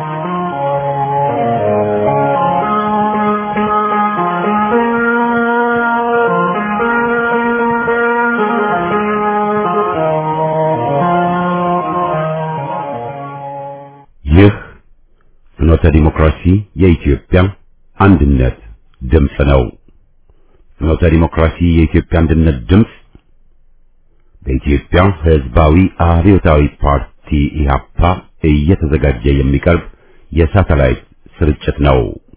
ይህ ፍኖተ ዲሞክራሲ የኢትዮጵያ አንድነት ድምፅ ነው። ፍኖተ ዲሞክራሲ የኢትዮጵያ አንድነት ድምፅ በኢትዮጵያ ሕዝባዊ አብዮታዊ ፓርቲ ኢህአፓ እየተዘጋጀ የሚቀርብ የሳተላይት ስርጭት ነው።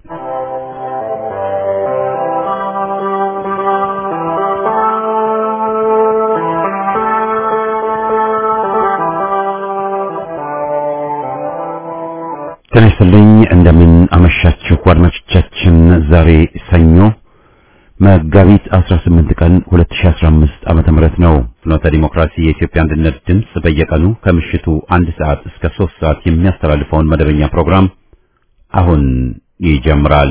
ጤና ይስጥልኝ እንደምን አመሻችሁ አድማጮቻችን። ዛሬ ሰኞ መጋቢት 18 ቀን 2015 ዓመተ ምህረት ነው። ፍኖተ ዲሞክራሲ የኢትዮጵያ አንድነት ድምፅ በየቀኑ ከምሽቱ አንድ ሰዓት እስከ 3 ሰዓት የሚያስተላልፈውን መደበኛ ፕሮግራም አሁን ይጀምራል።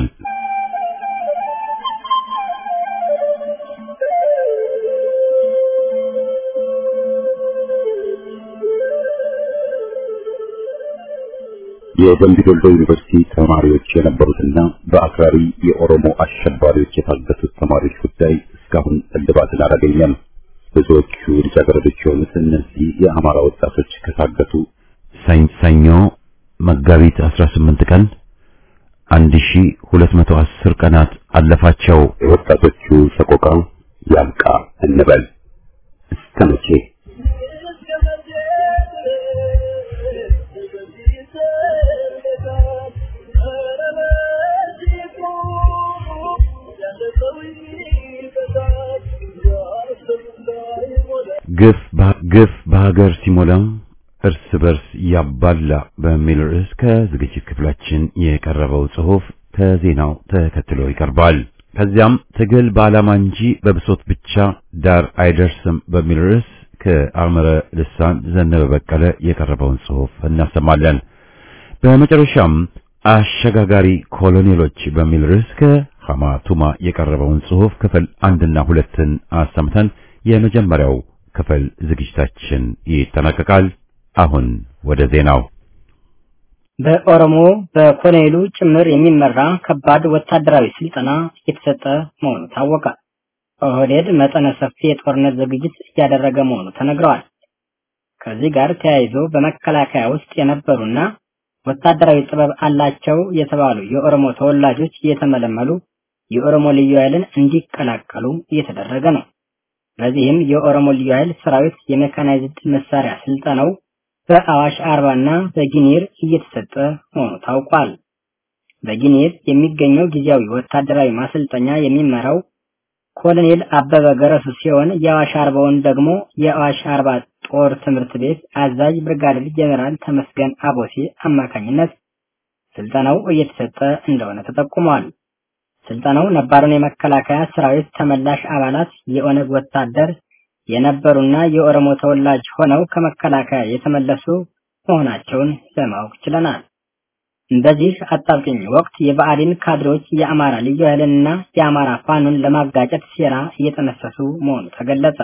የደምቢ ዶሎ ዩኒቨርሲቲ ተማሪዎች የነበሩትና በአክራሪ የኦሮሞ አሸባሪዎች የታገቱት ተማሪዎች ጉዳይ እስካሁን እልባትን አላገኘም። ብዙዎቹ ልጃገረዶች የሆኑት እነዚህ የአማራ ወጣቶች ከታገቱ ሰኞ መጋቢት 18 ቀን 1210 ቀናት አለፋቸው። የወጣቶቹ ሰቆቃ ያብቃ እንበል እስከ መቼ? ግፍ ግፍ በሀገር ሲሞላ እርስ በርስ ያባላ በሚል ርዕስ ከዝግጅት ክፍላችን የቀረበው ጽሑፍ ከዜናው ተከትሎ ይቀርባል። ከዚያም ትግል በዓላማ እንጂ በብሶት ብቻ ዳር አይደርስም በሚል ርዕስ ከአመረ ልሳን ዘነበ በቀለ የቀረበውን ጽሑፍ እናሰማለን። በመጨረሻም አሸጋጋሪ ኮሎኔሎች በሚል ርዕስ ከሐማቱማ የቀረበውን ጽሑፍ ክፍል አንድና ሁለትን አሰምተን የመጀመሪያው ክፍል ዝግጅታችን ይጠናቀቃል። አሁን ወደ ዜናው። በኦሮሞ በኮሎኔሉ ጭምር የሚመራ ከባድ ወታደራዊ ስልጠና እየተሰጠ መሆኑ ታወቀ። ኦህዴድ መጠነ ሰፊ የጦርነት ዝግጅት እያደረገ መሆኑ ተነግረዋል። ከዚህ ጋር ተያይዞ በመከላከያ ውስጥ የነበሩና ወታደራዊ ጥበብ አላቸው የተባሉ የኦሮሞ ተወላጆች እየተመለመሉ የኦሮሞ ልዩ ኃይልን እንዲቀላቀሉ እየተደረገ ነው። በዚህም የኦሮሞ ልዩ ኃይል ሰራዊት የሜካናይዝድ መሳሪያ ስልጠናው በአዋሽ አርባና በጊኒር እየተሰጠ መሆኑ ታውቋል። በጊኒር የሚገኘው ጊዜያዊ ወታደራዊ ማሰልጠኛ የሚመራው ኮሎኔል አበበ ገረሱ ሲሆን የአዋሽ አርባውን ደግሞ የአዋሽ አርባ ጦር ትምህርት ቤት አዛዥ ብርጋዴር ጄኔራል ተመስገን አቦሴ አማካኝነት ስልጠናው እየተሰጠ እንደሆነ ተጠቁሟል። ስልጠናው ነባሩን የመከላከያ ሰራዊት ተመላሽ አባላት የኦነግ ወታደር የነበሩና የኦሮሞ ተወላጅ ሆነው ከመከላከያ የተመለሱ መሆናቸውን ለማወቅ ችለናል። በዚህ አጣብቂኝ ወቅት የብአዴን ካድሬዎች የአማራ ልዩ ኃይልንና የአማራ ፋኖን ለማጋጨት ሴራ እየጠነሰሱ መሆኑ ተገለጸ።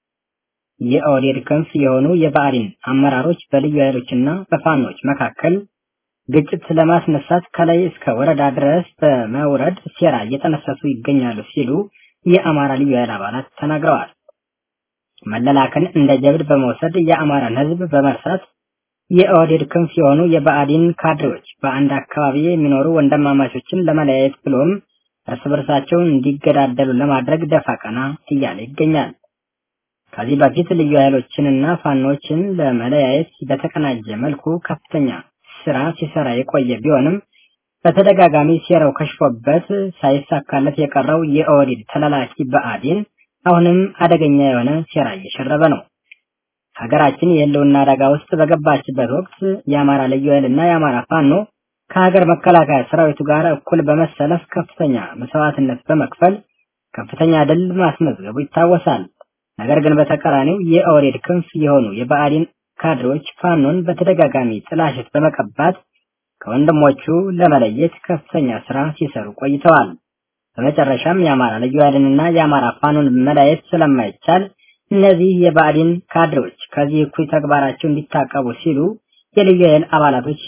የኦህዴድ ክንፍ የሆኑ የብአዴን አመራሮች በልዩ ኃይሎችና በፋኖች መካከል ግጭት ለማስነሳት ከላይ እስከ ወረዳ ድረስ በመውረድ ሴራ እየጠነሰሱ ይገኛሉ ሲሉ የአማራ ልዩ ኃይል አባላት ተናግረዋል። መለላክን እንደ ጀብድ በመውሰድ የአማራን ሕዝብ በመርሳት የኦህዴድ ክንፍ የሆኑ የብአዴን ካድሬዎች በአንድ አካባቢ የሚኖሩ ወንድማማቾችን ለመለያየት ብሎም እርስ በርሳቸው እንዲገዳደሉ ለማድረግ ደፋ ቀና እያለ ይገኛል። ከዚህ በፊት ልዩ ኃይሎችንና ፋኖችን ለመለያየት በተቀናጀ መልኩ ከፍተኛ ስራ ሲሰራ የቆየ ቢሆንም በተደጋጋሚ ሴራው ከሽፎበት ሳይሳካለት የቀረው የኦህዴድ ተላላኪ ብአዴን አሁንም አደገኛ የሆነ ሴራ እየሸረበ ነው። ሀገራችን የህልውና አደጋ ውስጥ በገባችበት ወቅት የአማራ ልዩ ኃይልና የአማራ ፋኖ ከሀገር መከላከያ ሰራዊቱ ጋር እኩል በመሰለፍ ከፍተኛ መስዋዕትነት በመክፈል ከፍተኛ ድል ማስመዝገቡ ይታወሳል። ነገር ግን በተቃራኒው የኦህዴድ ክንፍ የሆኑ የብአዴን ካድሬዎች ፋኖን በተደጋጋሚ ጥላሸት በመቀባት ከወንድሞቹ ለመለየት ከፍተኛ ስራ ሲሰሩ ቆይተዋል። በመጨረሻም የአማራ ልዩ ኃይልንና የአማራ ፋኖን መለየት ስለማይቻል እነዚህ የብአዴን ካድሬዎች ከዚህ እኩይ ተግባራቸው እንዲታቀቡ ሲሉ የልዩ ኃይል አባላቶች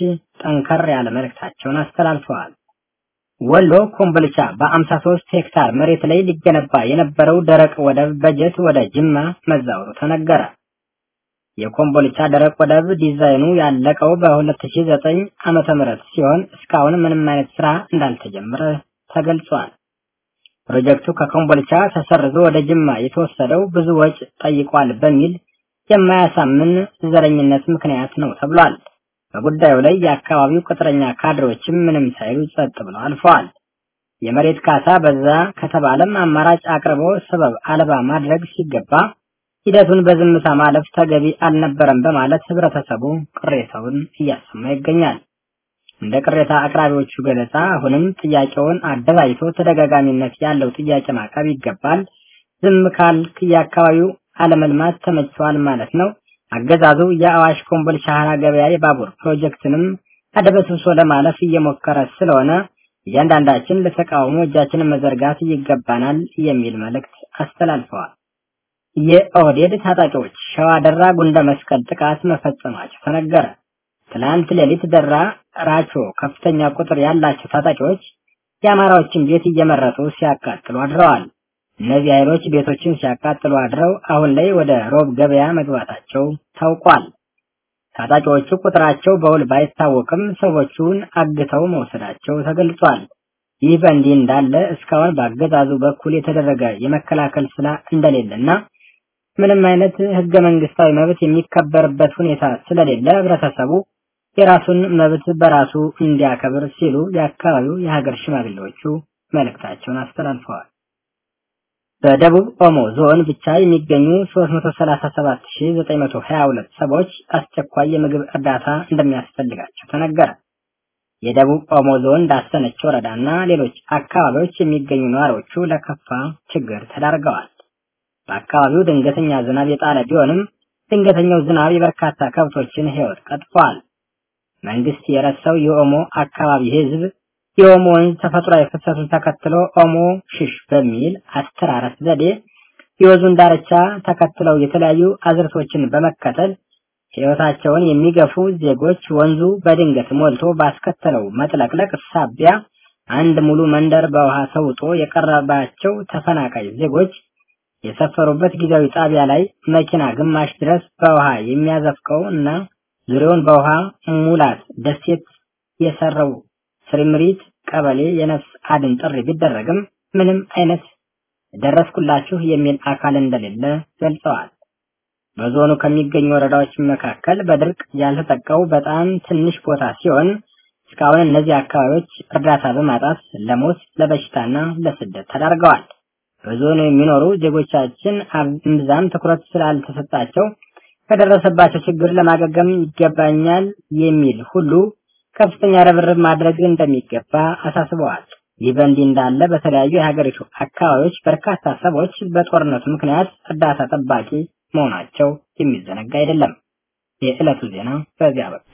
ጠንከር ያለ መልእክታቸውን አስተላልፈዋል። ወሎ ኮምቦልቻ በ53 ሄክታር መሬት ላይ ሊገነባ የነበረው ደረቅ ወደብ በጀት ወደ ጅማ መዛወሩ ተነገረ። የኮምቦልቻ ደረቅ ወደብ ዲዛይኑ ያለቀው በ2009 ዓመተ ምህረት ሲሆን እስካሁን ምንም አይነት ስራ እንዳልተጀመረ ተገልጿል። ፕሮጀክቱ ከኮምቦልቻ ተሰርዞ ወደ ጅማ የተወሰደው ብዙ ወጪ ጠይቋል በሚል የማያሳምን ዘረኝነት ምክንያት ነው ተብሏል። በጉዳዩ ላይ የአካባቢው ቅጥረኛ ካድሬዎችም ምንም ሳይሉ ጸጥ ብለው አልፈዋል። የመሬት ካሳ በዛ ከተባለም አማራጭ አቅርቦ ሰበብ አልባ ማድረግ ሲገባ ሂደቱን በዝምታ ማለፍ ተገቢ አልነበረም በማለት ህብረተሰቡ ቅሬታውን እያሰማ ይገኛል። እንደ ቅሬታ አቅራቢዎቹ ገለጻ አሁንም ጥያቄውን አደራጅቶ ተደጋጋሚነት ያለው ጥያቄ ማቅረብ ይገባል። ዝም ካልክ የአካባቢው አለመልማት ተመችቷል ማለት ነው። አገዛዙ የአዋሽ ኮምቦልቻ ሀራ ገበያ የባቡር ፕሮጀክትንም አደበስብሶ ለማለፍ እየሞከረ ስለሆነ እያንዳንዳችን ለተቃውሞ እጃችንን መዘርጋት ይገባናል የሚል መልእክት አስተላልፈዋል። የኦህዴድ ታጣቂዎች ሸዋ ደራ ጉንደ መስቀል ጥቃት መፈጸማቸው ተነገረ። ትናንት ሌሊት ደራ ራቾ ከፍተኛ ቁጥር ያላቸው ታጣቂዎች የአማራዎችን ቤት እየመረጡ ሲያቃጥሉ አድረዋል። እነዚህ ኃይሎች ቤቶችን ሲያቃጥሉ አድረው አሁን ላይ ወደ ሮብ ገበያ መግባታቸው ታውቋል። ታጣቂዎቹ ቁጥራቸው በውል ባይታወቅም ሰዎቹን አግተው መውሰዳቸው ተገልጿል። ይህ በእንዲህ እንዳለ እስካሁን በአገዛዙ በኩል የተደረገ የመከላከል ስራ እንደሌለና ምንም አይነት ህገ መንግስታዊ መብት የሚከበርበት ሁኔታ ስለሌለ ህብረተሰቡ የራሱን መብት በራሱ እንዲያከብር ሲሉ የአካባቢው የሀገር ሽማግሌዎቹ መልእክታቸውን አስተላልፈዋል። በደቡብ ኦሞ ዞን ብቻ የሚገኙ 337922 ሰዎች አስቸኳይ የምግብ እርዳታ እንደሚያስፈልጋቸው ተነገረ። የደቡብ ኦሞ ዞን ዳሰነች ወረዳና ሌሎች አካባቢዎች የሚገኙ ነዋሪዎቹ ለከፋ ችግር ተዳርገዋል። በአካባቢው ድንገተኛ ዝናብ የጣለ ቢሆንም ድንገተኛው ዝናብ የበርካታ ከብቶችን ሕይወት ቀጥፏል። መንግስት የረሳው የኦሞ አካባቢ ህዝብ የኦሞ ወንዝ ተፈጥሯዊ ፍሰቱን ተከትሎ ኦሞ ሽሽ በሚል አስተራረስ ዘዴ የወንዙን ዳርቻ ተከትለው የተለያዩ አዝርቶችን በመከተል ሕይወታቸውን የሚገፉ ዜጎች ወንዙ በድንገት ሞልቶ ባስከተለው መጥለቅለቅ ሳቢያ አንድ ሙሉ መንደር በውሃ ተውጦ የቀረባቸው ተፈናቃይ ዜጎች የሰፈሩበት ጊዜያዊ ጣቢያ ላይ መኪና ግማሽ ድረስ በውሃ የሚያዘፍቀው እና ዙሪያውን በውሃ ሙላት ደሴት የሰራው ስሪምሪት ቀበሌ የነፍስ አድን ጥሪ ቢደረግም ምንም አይነት ደረስኩላችሁ የሚል አካል እንደሌለ ገልጸዋል። በዞኑ ከሚገኙ ወረዳዎች መካከል በድርቅ ያልተጠቀው በጣም ትንሽ ቦታ ሲሆን እስካሁን እነዚህ አካባቢዎች እርዳታ በማጣት ለሞት ለበሽታና ለስደት ተዳርገዋል። በዞኑ የሚኖሩ ዜጎቻችን እምብዛም ትኩረት ስላልተሰጣቸው ከደረሰባቸው ችግር ለማገገም ይገባኛል የሚል ሁሉ ከፍተኛ ርብርብ ማድረግ እንደሚገባ አሳስበዋል። ይህ በእንዲህ እንዳለ በተለያዩ የሀገሪቱ አካባቢዎች በርካታ ሰዎች በጦርነቱ ምክንያት እርዳታ ጠባቂ መሆናቸው የሚዘነጋ አይደለም። የዕለቱ ዜና በዚያ በ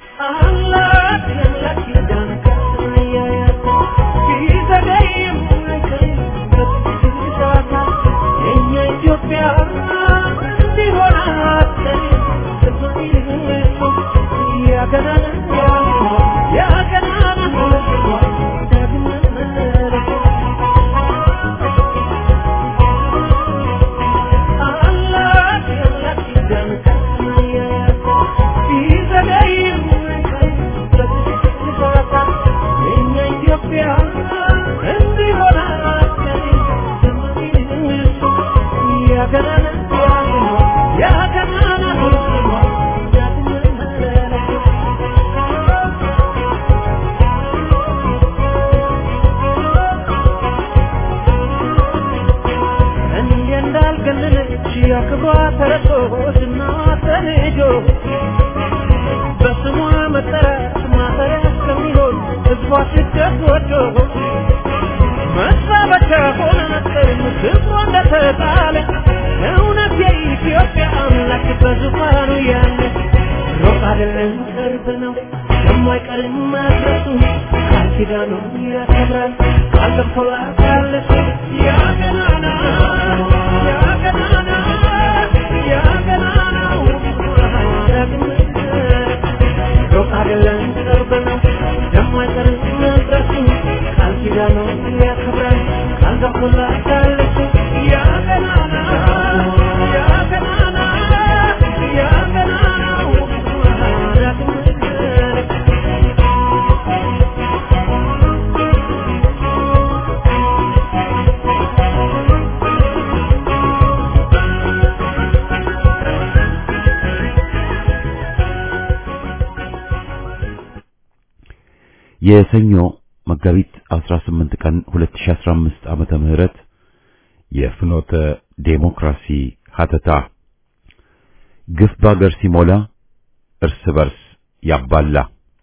የሰኞ መጋቢት 18 ቀን 2015 ዓመተ ምህረት የፍኖተ ዴሞክራሲ ሀተታ ግፍ ባገር ሲሞላ እርስ በርስ ያባላ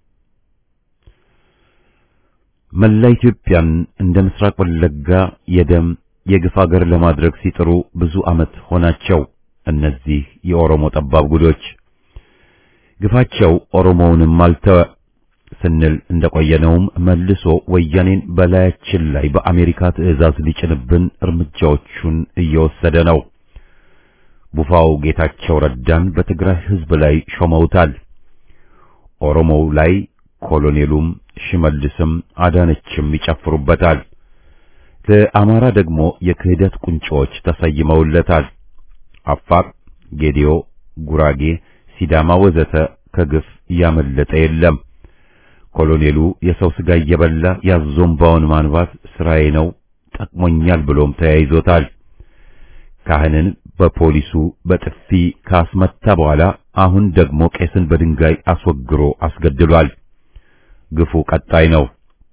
መላ ኢትዮጵያን እንደ ምስራቅ ወለጋ የደም የግፍ አገር ለማድረግ ሲጥሩ ብዙ ዓመት ሆናቸው። እነዚህ የኦሮሞ ጠባብ ጉዶች ግፋቸው ኦሮሞውንም አልተወ ስንል እንደቆየነውም መልሶ ወያኔን በላያችን ላይ በአሜሪካ ትዕዛዝ ሊጭንብን እርምጃዎቹን እየወሰደ ነው። ቡፋው ጌታቸው ረዳን በትግራይ ሕዝብ ላይ ሾመውታል። ኦሮሞው ላይ ኮሎኔሉም ሽመልስም አዳነችም ይጨፍሩበታል። ለአማራ ደግሞ የክህደት ቁንጮዎች ተሰይመውለታል። አፋር፣ ጌዲዮ፣ ጉራጌ፣ ሲዳማ ወዘተ ከግፍ ያመለጠ የለም። ኮሎኔሉ የሰው ስጋ እየበላ ያዞምባውን ማንባት ስራዬ ነው ጠቅሞኛል ብሎም ተያይዞታል። ካህንን በፖሊሱ በጥፊ ካስመታ በኋላ አሁን ደግሞ ቄስን በድንጋይ አስወግሮ አስገድሏል። ግፉ ቀጣይ ነው።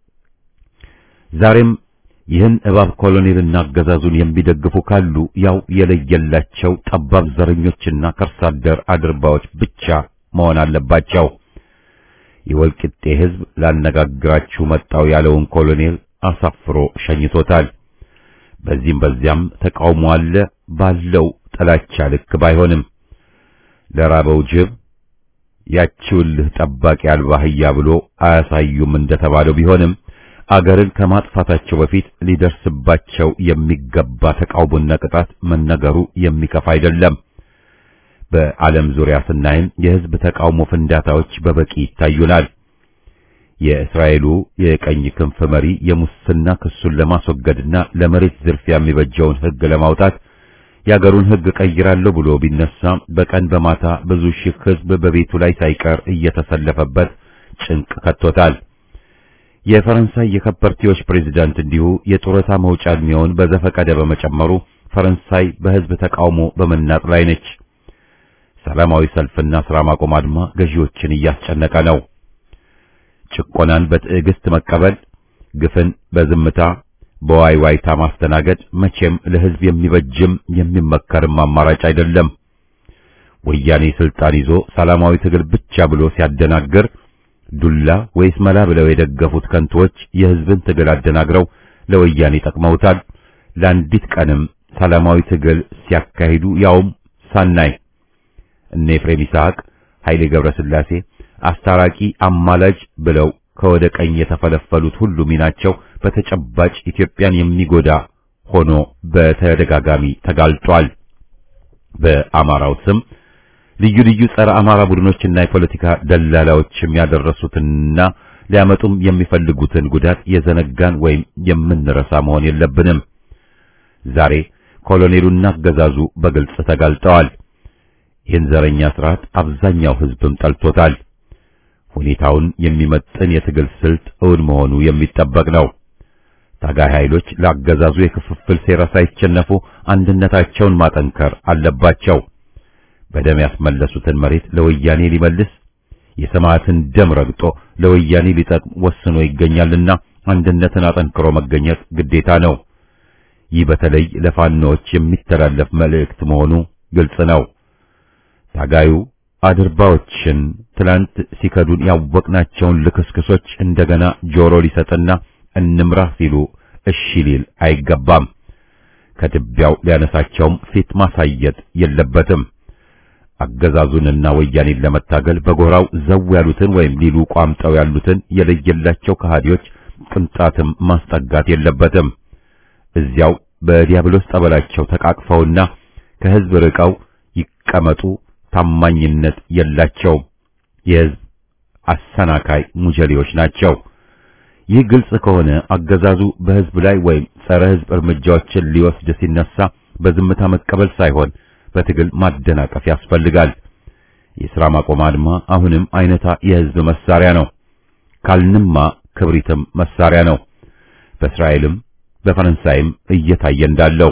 ዛሬም ይህን እባብ ኮሎኔልና አገዛዙን የሚደግፉ ካሉ ያው የለየላቸው ጠባብ ዘረኞችና ከርሳ አደር አድርባዎች ብቻ መሆን አለባቸው። የወልቂጤ ሕዝብ ላነጋግራችሁ መጣው ያለውን ኮሎኔል አሳፍሮ ሸኝቶታል። በዚህም በዚያም ተቃውሞ አለ ባለው ጥላቻ ልክ ባይሆንም ለራበው ጅብ ያቺውልህ ጠባቂ አልባ አህያ ብሎ አያሳዩም እንደተባለው ቢሆንም አገርን ከማጥፋታቸው በፊት ሊደርስባቸው የሚገባ ተቃውሞና ቅጣት መነገሩ የሚከፋ አይደለም። በዓለም ዙሪያ ስናይም የሕዝብ ተቃውሞ ፍንዳታዎች በበቂ ይታዩናል። የእስራኤሉ የቀኝ ክንፍ መሪ የሙስና ክሱን ለማስወገድና ለመሬት ዝርፊያ የሚበጀውን ሕግ ለማውጣት የአገሩን ሕግ ቀይራለሁ ብሎ ቢነሳ በቀን በማታ ብዙ ሺህ ሕዝብ በቤቱ ላይ ሳይቀር እየተሰለፈበት ጭንቅ ከቶታል። የፈረንሳይ የከበርቴዎች ፕሬዝዳንት እንዲሁ የጡረታ መውጫ ዕድሜውን በዘፈቀደ በመጨመሩ ፈረንሳይ በሕዝብ ተቃውሞ በመናጥ ላይ ነች። ሰላማዊ ሰልፍና ሥራ ማቆም አድማ ገዢዎችን እያስጨነቀ ነው። ጭቆናን በትዕግስት መቀበል፣ ግፍን በዝምታ በዋይዋይታ ማስተናገድ መቼም ለሕዝብ የሚበጅም የሚመከርም አማራጭ አይደለም። ወያኔ ስልጣን ይዞ ሰላማዊ ትግል ብቻ ብሎ ሲያደናግር ዱላ ወይስ መላ ብለው የደገፉት ከንቶች የሕዝብን ትግል አደናግረው ለወያኔ ጠቅመውታል። ለአንዲት ቀንም ሰላማዊ ትግል ሲያካሂዱ ያውም ሳናይ እነ ኤፍሬም ይስሐቅ፣ ኃይሌ ገብረስላሴ አስታራቂ አማላጅ ብለው ከወደ ቀኝ የተፈለፈሉት ሁሉ ሚናቸው በተጨባጭ ኢትዮጵያን የሚጎዳ ሆኖ በተደጋጋሚ ተጋልጧል። በአማራው ስም ልዩ ልዩ ጸረ አማራ ቡድኖችና የፖለቲካ ደላላዎችም ያደረሱትንና ሊያመጡም የሚፈልጉትን ጉዳት የዘነጋን ወይም የምንረሳ መሆን የለብንም። ዛሬ ኮሎኔሉና አገዛዙ በግልጽ ተጋልጠዋል። ይህን ዘረኛ ስርዓት አብዛኛው ሕዝብም ጠልቶታል። ሁኔታውን የሚመጥን የትግል ስልት እውን መሆኑ የሚጠበቅ ነው። ታጋይ ኃይሎች ለአገዛዙ የክፍፍል ሴራ ሳይቸነፉ አንድነታቸውን ማጠንከር አለባቸው። በደም ያስመለሱትን መሬት ለወያኔ ሊመልስ የሰማዕትን ደም ረግጦ ለወያኔ ሊጠቅም ወስኖ ይገኛልና አንድነትን አጠንክሮ መገኘት ግዴታ ነው። ይህ በተለይ ለፋኖዎች የሚተላለፍ መልእክት መሆኑ ግልጽ ነው። ታጋዩ አድርባዎችን ትላንት ሲከዱን ያወቅናቸውን ልክስክሶች እንደገና ጆሮ ሊሰጥና እንምራህ ሲሉ እሺ ሊል አይገባም። ከትቢያው ሊያነሳቸውም ፊት ማሳየት የለበትም። አገዛዙንና ወያኔን ለመታገል በጎራው ዘው ያሉትን ወይም ሊሉ ቋምጠው ያሉትን የለየላቸው ከሃዲዎች ቅንጣትም ማስጠጋት የለበትም። እዚያው በዲያብሎስ ጠበላቸው ተቃቅፈውና ከሕዝብ ርቀው ይቀመጡ። ታማኝነት የላቸውም። የሕዝብ አሰናካይ ሙጀሌዎች ናቸው። ይህ ግልጽ ከሆነ አገዛዙ በሕዝብ ላይ ወይም ጸረ ሕዝብ እርምጃዎችን ሊወስድ ሲነሳ በዝምታ መቀበል ሳይሆን በትግል ማደናቀፍ ያስፈልጋል። የሥራ ማቆም አድማ አሁንም አይነታ የሕዝብ መሳሪያ ነው። ካልንማ ክብሪትም መሳሪያ ነው። በእስራኤልም በፈረንሳይም እየታየ እንዳለው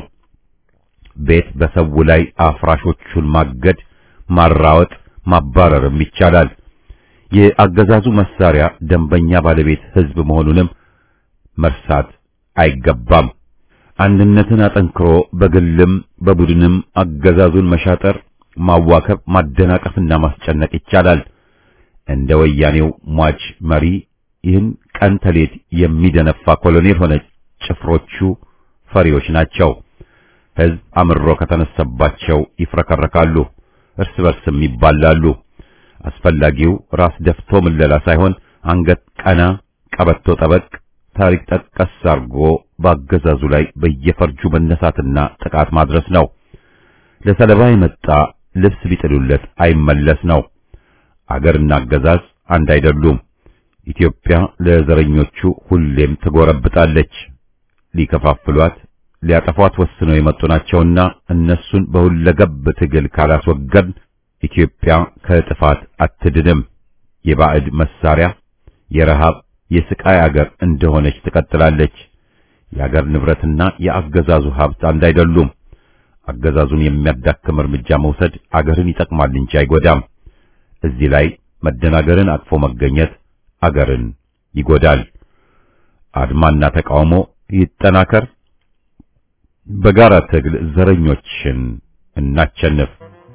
ቤት በሰው ላይ አፍራሾቹን ማገድ፣ ማራወጥ፣ ማባረርም ይቻላል። የአገዛዙ መሳሪያ ደንበኛ ባለቤት ህዝብ መሆኑንም መርሳት አይገባም። አንድነትን አጠንክሮ በግልም በቡድንም አገዛዙን መሻጠር፣ ማዋከብ፣ ማደናቀፍና ማስጨነቅ ይቻላል። እንደ ወያኔው ሟች መሪ ይህን ቀን ተሌት የሚደነፋ ኮሎኔል ሆነ ጭፍሮቹ ፈሪዎች ናቸው። ህዝብ አምሮ ከተነሳባቸው ይፍረከረካሉ፣ እርስ በርስም ይባላሉ። አስፈላጊው ራስ ደፍቶ ምለላ ሳይሆን አንገት ቀና፣ ቀበቶ ጠበቅ፣ ታሪክ ጠቀስ አርጎ በአገዛዙ ላይ በየፈርጁ መነሳትና ጥቃት ማድረስ ነው። ለሰለባ የመጣ ልብስ ቢጥሉለት አይመለስ ነው። አገርና አገዛዝ አንድ አይደሉም። ኢትዮጵያ ለዘረኞቹ ሁሌም ትጎረብጣለች። ሊከፋፍሏት ሊያጠፏት ወስነው የመጡ ናቸውና እነሱን በሁለገብ ትግል ካላስወገድ ኢትዮጵያ ከጥፋት አትድንም። የባዕድ መሳሪያ የረሃብ የስቃይ አገር እንደሆነች ትቀጥላለች። የአገር ንብረትና የአገዛዙ ሀብት አንድ አይደሉም። አገዛዙን የሚያዳክም እርምጃ መውሰድ አገርን ይጠቅማል እንጂ አይጎዳም። እዚህ ላይ መደናገርን አቅፎ መገኘት አገርን ይጎዳል። አድማና ተቃውሞ ይጠናከር። በጋራ ትግል ዘረኞችን እናቸንፍ።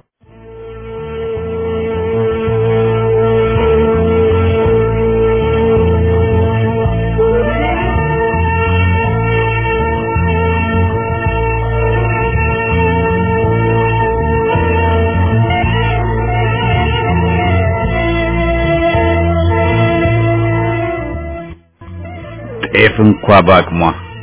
ጤፍ እንኳ በአቅሟ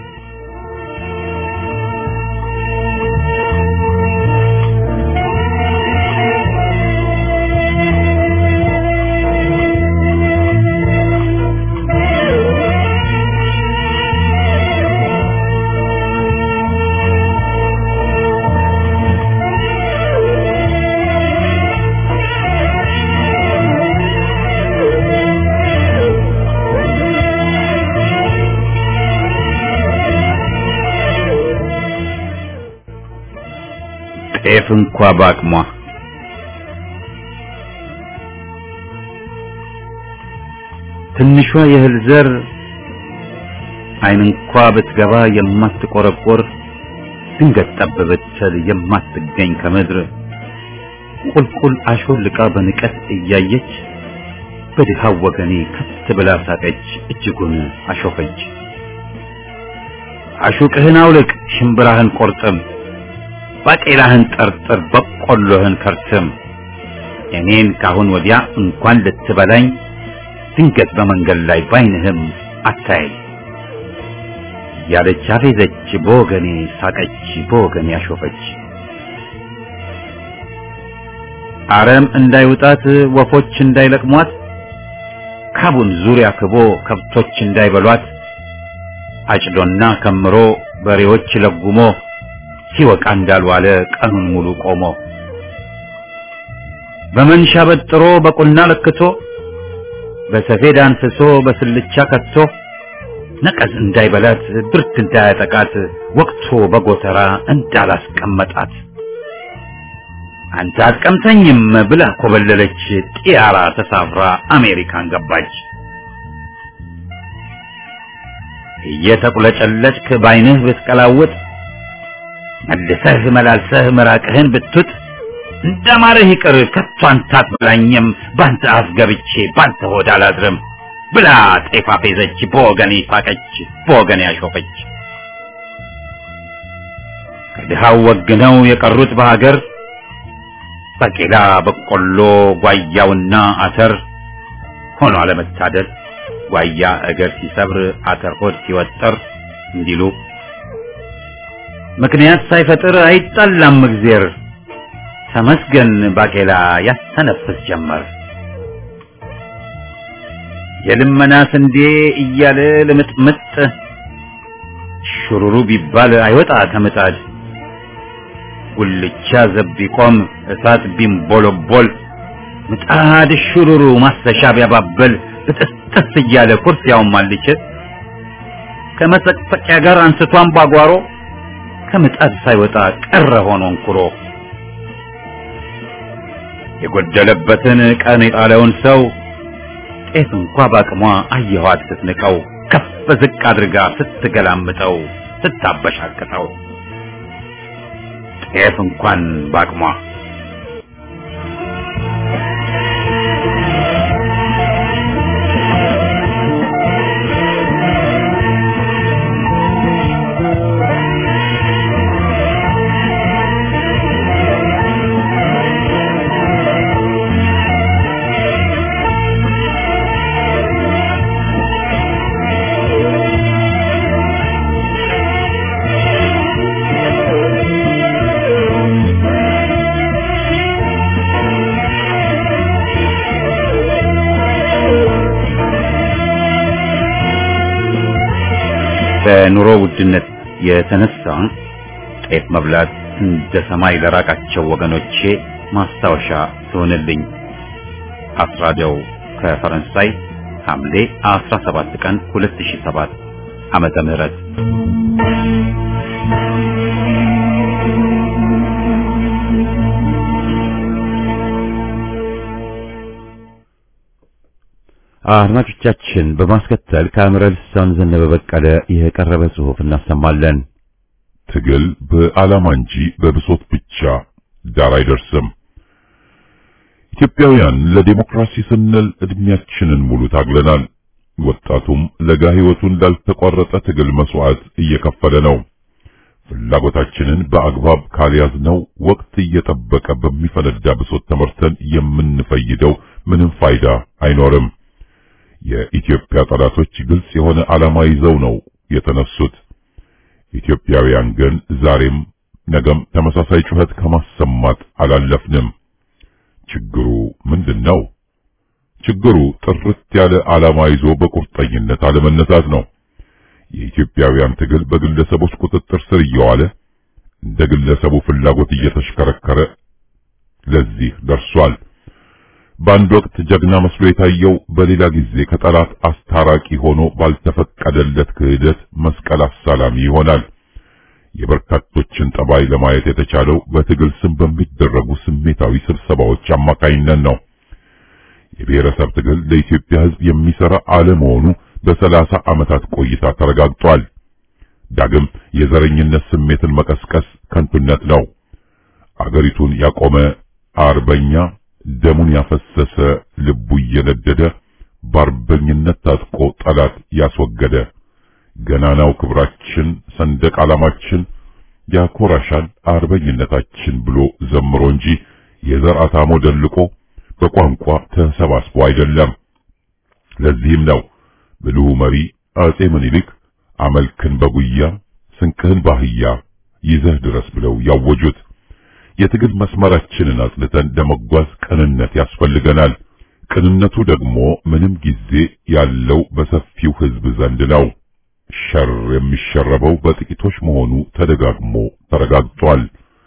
ጤፍ እንኳ በአቅሟ ትንሿ የእህል ዘር ዓይን እንኳ ብትገባ የማትቆረቆር ድንገት ጠብ ብትል የማትገኝ ከምድር ቁልቁል አሾልቃ በንቀት እያየች በድሃው ወገኔ ከት ብላ ሳቀች፣ እጅጉን አሾፈች። አሹቅህን አውልቅ፣ ሽምብራህን ቆርጥም፣ ባቄላህን ጠርጥር፣ በቆሎህን ከርትም። እኔን ካሁን ወዲያ እንኳን ልትበላኝ ድንገት በመንገድ ላይ ባይንህም አታያይ ያለች አፌዘች፣ በወገኔ ሳቀች፣ በወገኔ አሾፈች። አረም እንዳይውጣት ወፎች እንዳይለቅሟት ካቡን ዙሪያ ክቦ ከብቶች እንዳይበሏት አጭዶና ከምሮ በሬዎች ለጉሞ ሲወቃ እንዳልዋለ ቀኑን ሙሉ ቆሞ በመንሻ በጥሮ በቁና ለክቶ በሰፌድ አንስሶ በስልቻ ከቶ ነቀዝ እንዳይበላት ብርት እንዳያጠቃት ወቅቶ በጎተራ እንዳላስቀመጣት አንተ አትቀምተኝም ብላ ኮበለለች። ጢያራ ተሳፍራ አሜሪካን ገባች። እየተቁለጨለጭክ ባይንህ ብትቀላውጥ መልሰህ መላልሰህ ምራቅህን ብትውጥ እንደማረህ ይቅር ከቶ አንተ አትበላኝም ባንተ አፍ ገብቼ ባንተ ሆድ አላድርም ብላ ጤፍ አፌዘች፣ በወገኔ ሳቀች፣ በወገኔ አሾፈች። ከድሃው ወግነው የቀሩት በሀገር ባቄላ፣ በቆሎ፣ ጓያውና አተር ሆኖ አለመታደል ጓያ እግር ሲሰብር አተር ሆድ ሲወጠር እንዲሉ ምክንያት ሳይፈጥር አይጣላም እግዜር ተመስገን ባቄላ ያስተነፍስ ጀመር። የልመና ስንዴ እያለ ልምጥምጥ ሹሩሩ ቢባል አይወጣ ከምጣድ ጉልቻ ዘብ ቢቆም እሳት ቢንቦለቦል ምጣድ ሹሩሩ ማሰሻ ቢያባበል ብጥስጥስ እያለ ኩርፊያውን ማልችል ከመሰቅሰቂያ ጋር አንስቷን ባጓሮ ከምጣድ ሳይወጣ ቀረ ሆኖ እንኩሮ የጎደለበትን ቀን የጣለውን ሰው ጤፍ እንኳ ባቅሟ አየኋት ስትንቀው ከፍ ዝቅ አድርጋ ስትገላምጠው ስታበሻቅጠው ጤፍ እንኳን ባቅሟ በኑሮ ውድነት የተነሳ ጤፍ መብላት እንደ ሰማይ ለራቃቸው ወገኖቼ ማስታወሻ ትሆንልኝ። አስራደው ከፈረንሳይ ሐምሌ 17 ቀን 2007 ዓመተ ምህረት አድማጮቻችን በማስከተል ከአምረ ልሳን ዘነበ በቀለ የቀረበ ጽሑፍ እናሰማለን። ትግል በዓላማ እንጂ በብሶት ብቻ ዳር አይደርስም። ኢትዮጵያውያን ለዲሞክራሲ ስንል እድሜያችንን ሙሉ ታግለናል። ወጣቱም ለጋ ሕይወቱን ላልተቋረጠ ትግል መስዋዕት እየከፈለ ነው። ፍላጎታችንን በአግባብ ካልያዝነው ወቅት እየጠበቀ በሚፈነዳ ብሶት ተመርተን የምንፈይደው ምንም ፋይዳ አይኖርም። የኢትዮጵያ ጠላቶች ግልጽ የሆነ ዓላማ ይዘው ነው የተነሱት። ኢትዮጵያውያን ግን ዛሬም ነገም ተመሳሳይ ጩኸት ከማሰማት አላለፍንም። ችግሩ ምንድን ነው? ችግሩ ጥርት ያለ ዓላማ ይዞ በቁርጠኝነት አለመነሳት ነው። የኢትዮጵያውያን ትግል በግለሰቦች ቁጥጥር ስር እየዋለ እንደ ግለሰቡ ፍላጎት እየተሽከረከረ ለዚህ ደርሷል። በአንድ ወቅት ጀግና መስሎ የታየው በሌላ ጊዜ ከጠላት አስታራቂ ሆኖ ባልተፈቀደለት ክህደት መስቀል አሳላሚ ይሆናል። የበርካቶችን ጠባይ ለማየት የተቻለው በትግል ስም በሚደረጉ ስሜታዊ ስብሰባዎች አማካኝነት ነው። የብሔረሰብ ትግል ለኢትዮጵያ ሕዝብ የሚሰራ አለመሆኑ በሰላሳ ዓመታት ቆይታ ተረጋግጧል። ዳግም የዘረኝነት ስሜትን መቀስቀስ ከንቱነት ነው። አገሪቱን ያቆመ አርበኛ ደሙን ያፈሰሰ ልቡ እየነደደ በአርበኝነት ታጥቆ ጠላት ያስወገደ ገናናው ክብራችን ሰንደቅ ዓላማችን ያኮራሻል አርበኝነታችን ብሎ ዘምሮ እንጂ የዘር አታሞ ደልቆ በቋንቋ ተሰባስቦ አይደለም። ለዚህም ነው ብልሁ መሪ አጼ ምኒልክ አመልክን በጉያ ስንቅህን ባህያ ይዘህ ድረስ ብለው ያወጁት። የትግል መስመራችንን አጽንተን ለመጓዝ ቅንነት ያስፈልገናል። ቅንነቱ ደግሞ ምንም ጊዜ ያለው በሰፊው ሕዝብ ዘንድ ነው። ሸር የሚሸረበው በጥቂቶች መሆኑ ተደጋግሞ ተረጋግጧል።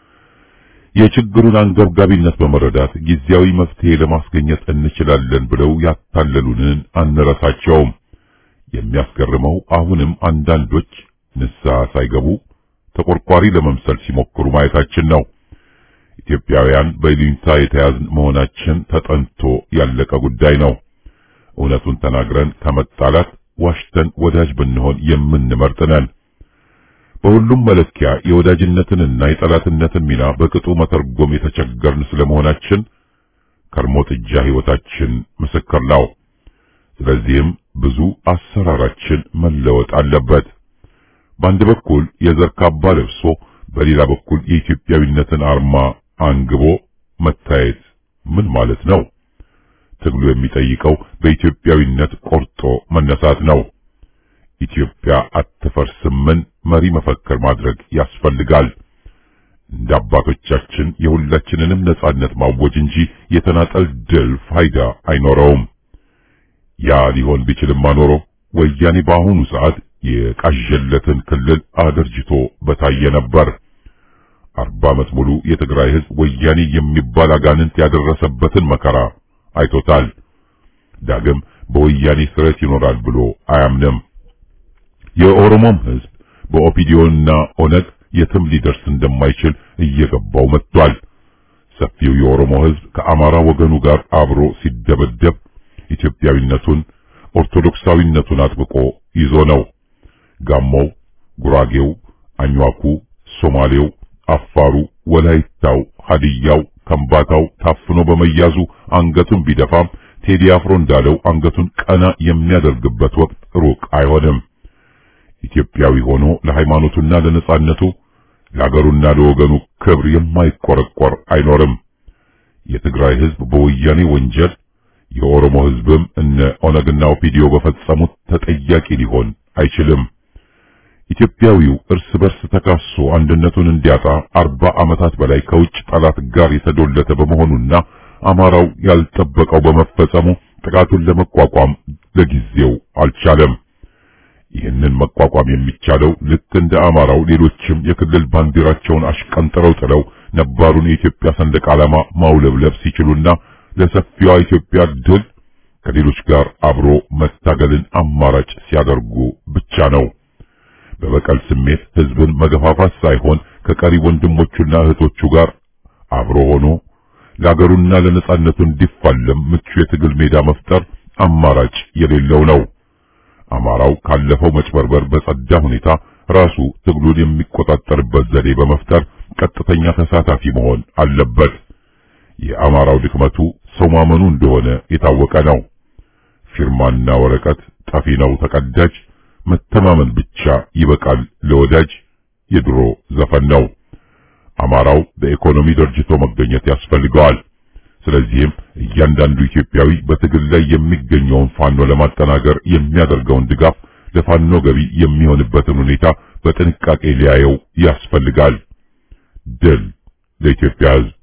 የችግሩን አንገብጋቢነት በመረዳት ጊዜያዊ መፍትሄ ለማስገኘት እንችላለን ብለው ያታለሉንን አንረሳቸውም። የሚያስገርመው አሁንም አንዳንዶች ንስሐ ሳይገቡ ተቆርቋሪ ለመምሰል ሲሞክሩ ማየታችን ነው። ኢትዮጵያውያን በይሉኝታ የተያዝን መሆናችን ተጠንቶ ያለቀ ጉዳይ ነው። እውነቱን ተናግረን ከመጣላት ዋሽተን ወዳጅ ብንሆን የምንመርጥ ነን። በሁሉም መለኪያ የወዳጅነትንና የጠላትነትን ሚና በቅጡ መተርጎም የተቸገርን ስለመሆናችን ከርሞ ጥጃ ሕይወታችን ምስክር ነው። ስለዚህም ብዙ አሰራራችን መለወጥ አለበት። በአንድ በኩል የዘር ካባ ለብሶ በሌላ በኩል የኢትዮጵያዊነትን አርማ አንግቦ መታየት ምን ማለት ነው? ትግሉ የሚጠይቀው በኢትዮጵያዊነት ቆርጦ መነሳት ነው። ኢትዮጵያ አትፈርስምን መሪ መፈክር ማድረግ ያስፈልጋል። እንደ አባቶቻችን የሁላችንንም ነጻነት ማወጅ እንጂ የተናጠል ድል ፋይዳ አይኖረውም። ያ ሊሆን ቢችልማ ኖሮ ወያኔ በአሁኑ ሰዓት የቃዠለትን ክልል አደርጅቶ በታየ ነበር። አርባ ዓመት ሙሉ የትግራይ ሕዝብ ወያኔ የሚባል አጋንንት ያደረሰበትን መከራ አይቶታል። ዳግም በወያኔ ስረት ይኖራል ብሎ አያምንም። የኦሮሞም ሕዝብ በኦፒዲዮና ኦነግ የትም ሊደርስ እንደማይችል እየገባው መጥቷል። ሰፊው የኦሮሞ ሕዝብ ከአማራ ወገኑ ጋር አብሮ ሲደበደብ፣ ኢትዮጵያዊነቱን ኦርቶዶክሳዊነቱን አጥብቆ ይዞ ነው። ጋሞው፣ ጉራጌው፣ አኝዋኩ፣ ሶማሌው፣ አፋሩ፣ ወላይታው፣ ሀዲያው፣ ከምባታው ታፍኖ በመያዙ አንገቱን ቢደፋም ቴዲ አፍሮ እንዳለው አንገቱን ቀና የሚያደርግበት ወቅት ሩቅ አይሆንም። ኢትዮጵያዊ ሆኖ ለሃይማኖቱና ለነጻነቱ ለአገሩና ለወገኑ ክብር የማይቆረቆር አይኖርም። የትግራይ ህዝብ በወያኔ ወንጀል የኦሮሞ ህዝብም እነ ኦነግና ኦፒዲዮ በፈጸሙት ተጠያቂ ሊሆን አይችልም። ኢትዮጵያዊው እርስ በርስ ተካሶ አንድነቱን እንዲያጣ አርባ ዓመታት በላይ ከውጭ ጠላት ጋር የተዶለተ በመሆኑና አማራው ያልጠበቀው በመፈጸሙ ጥቃቱን ለመቋቋም ለጊዜው አልቻለም። ይህንን መቋቋም የሚቻለው ልክ እንደ አማራው ሌሎችም የክልል ባንዲራቸውን አሽቀንጥረው ጥለው ነባሩን የኢትዮጵያ ሰንደቅ ዓላማ ማውለብለብ ሲችሉና ለሰፊዋ ኢትዮጵያ ድል ከሌሎች ጋር አብሮ መታገልን አማራጭ ሲያደርጉ ብቻ ነው። በበቀል ስሜት ህዝብን መገፋፋት ሳይሆን ከቀሪ ወንድሞቹና እህቶቹ ጋር አብሮ ሆኖ ለአገሩና ለነጻነቱ እንዲፋለም ምቹ የትግል ሜዳ መፍጠር አማራጭ የሌለው ነው። አማራው ካለፈው መጭበርበር በጸዳ ሁኔታ ራሱ ትግሉን የሚቆጣጠርበት ዘዴ በመፍጠር ቀጥተኛ ተሳታፊ መሆን አለበት። የአማራው ድክመቱ ሰው ማመኑ እንደሆነ የታወቀ ነው። ፊርማና ወረቀት ጠፊ ነው ተቀዳጅ፣ መተማመን ብቻ ይበቃል ለወዳጅ የድሮ ዘፈን ነው። አማራው በኢኮኖሚ ደርጅቶ መገኘት ያስፈልገዋል። ስለዚህም እያንዳንዱ ኢትዮጵያዊ በትግል ላይ የሚገኘውን ፋኖ ለማጠናከር የሚያደርገውን ድጋፍ ለፋኖ ገቢ የሚሆንበትን ሁኔታ በጥንቃቄ ሊያየው ያስፈልጋል። ድል ለኢትዮጵያ ሕዝብ!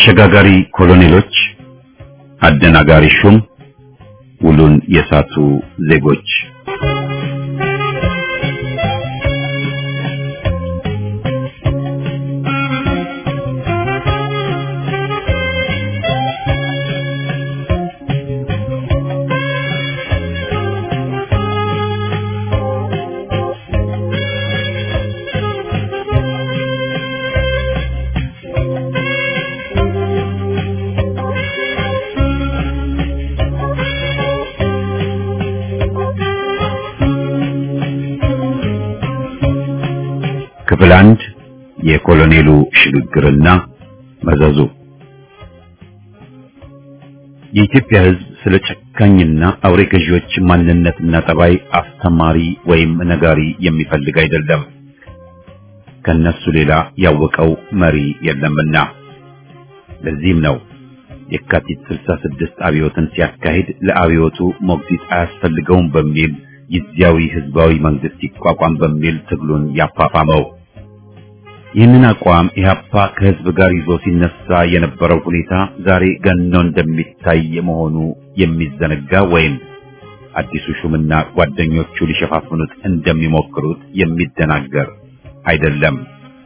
አሸጋጋሪ ኮሎኔሎች፣ አደናጋሪ ሹም፣ ውሉን የሳቱ ዜጎች ክፍል አንድ የኮሎኔሉ ሽግግርና መዘዙ የኢትዮጵያ ሕዝብ ስለ ጨካኝና አውሬ ገዢዎች ማንነትና ጠባይ አስተማሪ ወይም ነጋሪ የሚፈልግ አይደለም። ከነሱ ሌላ ያወቀው መሪ የለምና። ለዚህም ነው የካቲት 66 አብዮትን ሲያካሂድ ለአብዮቱ ሞግዚት አያስፈልገውም በሚል ጊዜያዊ ህዝባዊ መንግስት ይቋቋም በሚል ትግሉን ያፋፋመው። ይህንን አቋም ኢህአፓ ከህዝብ ጋር ይዞ ሲነሳ የነበረው ሁኔታ ዛሬ ገኖ እንደሚታይ መሆኑ የሚዘነጋ ወይም አዲሱ ሹምና ጓደኞቹ ሊሸፋፍኑት እንደሚሞክሩት የሚደናገር አይደለም።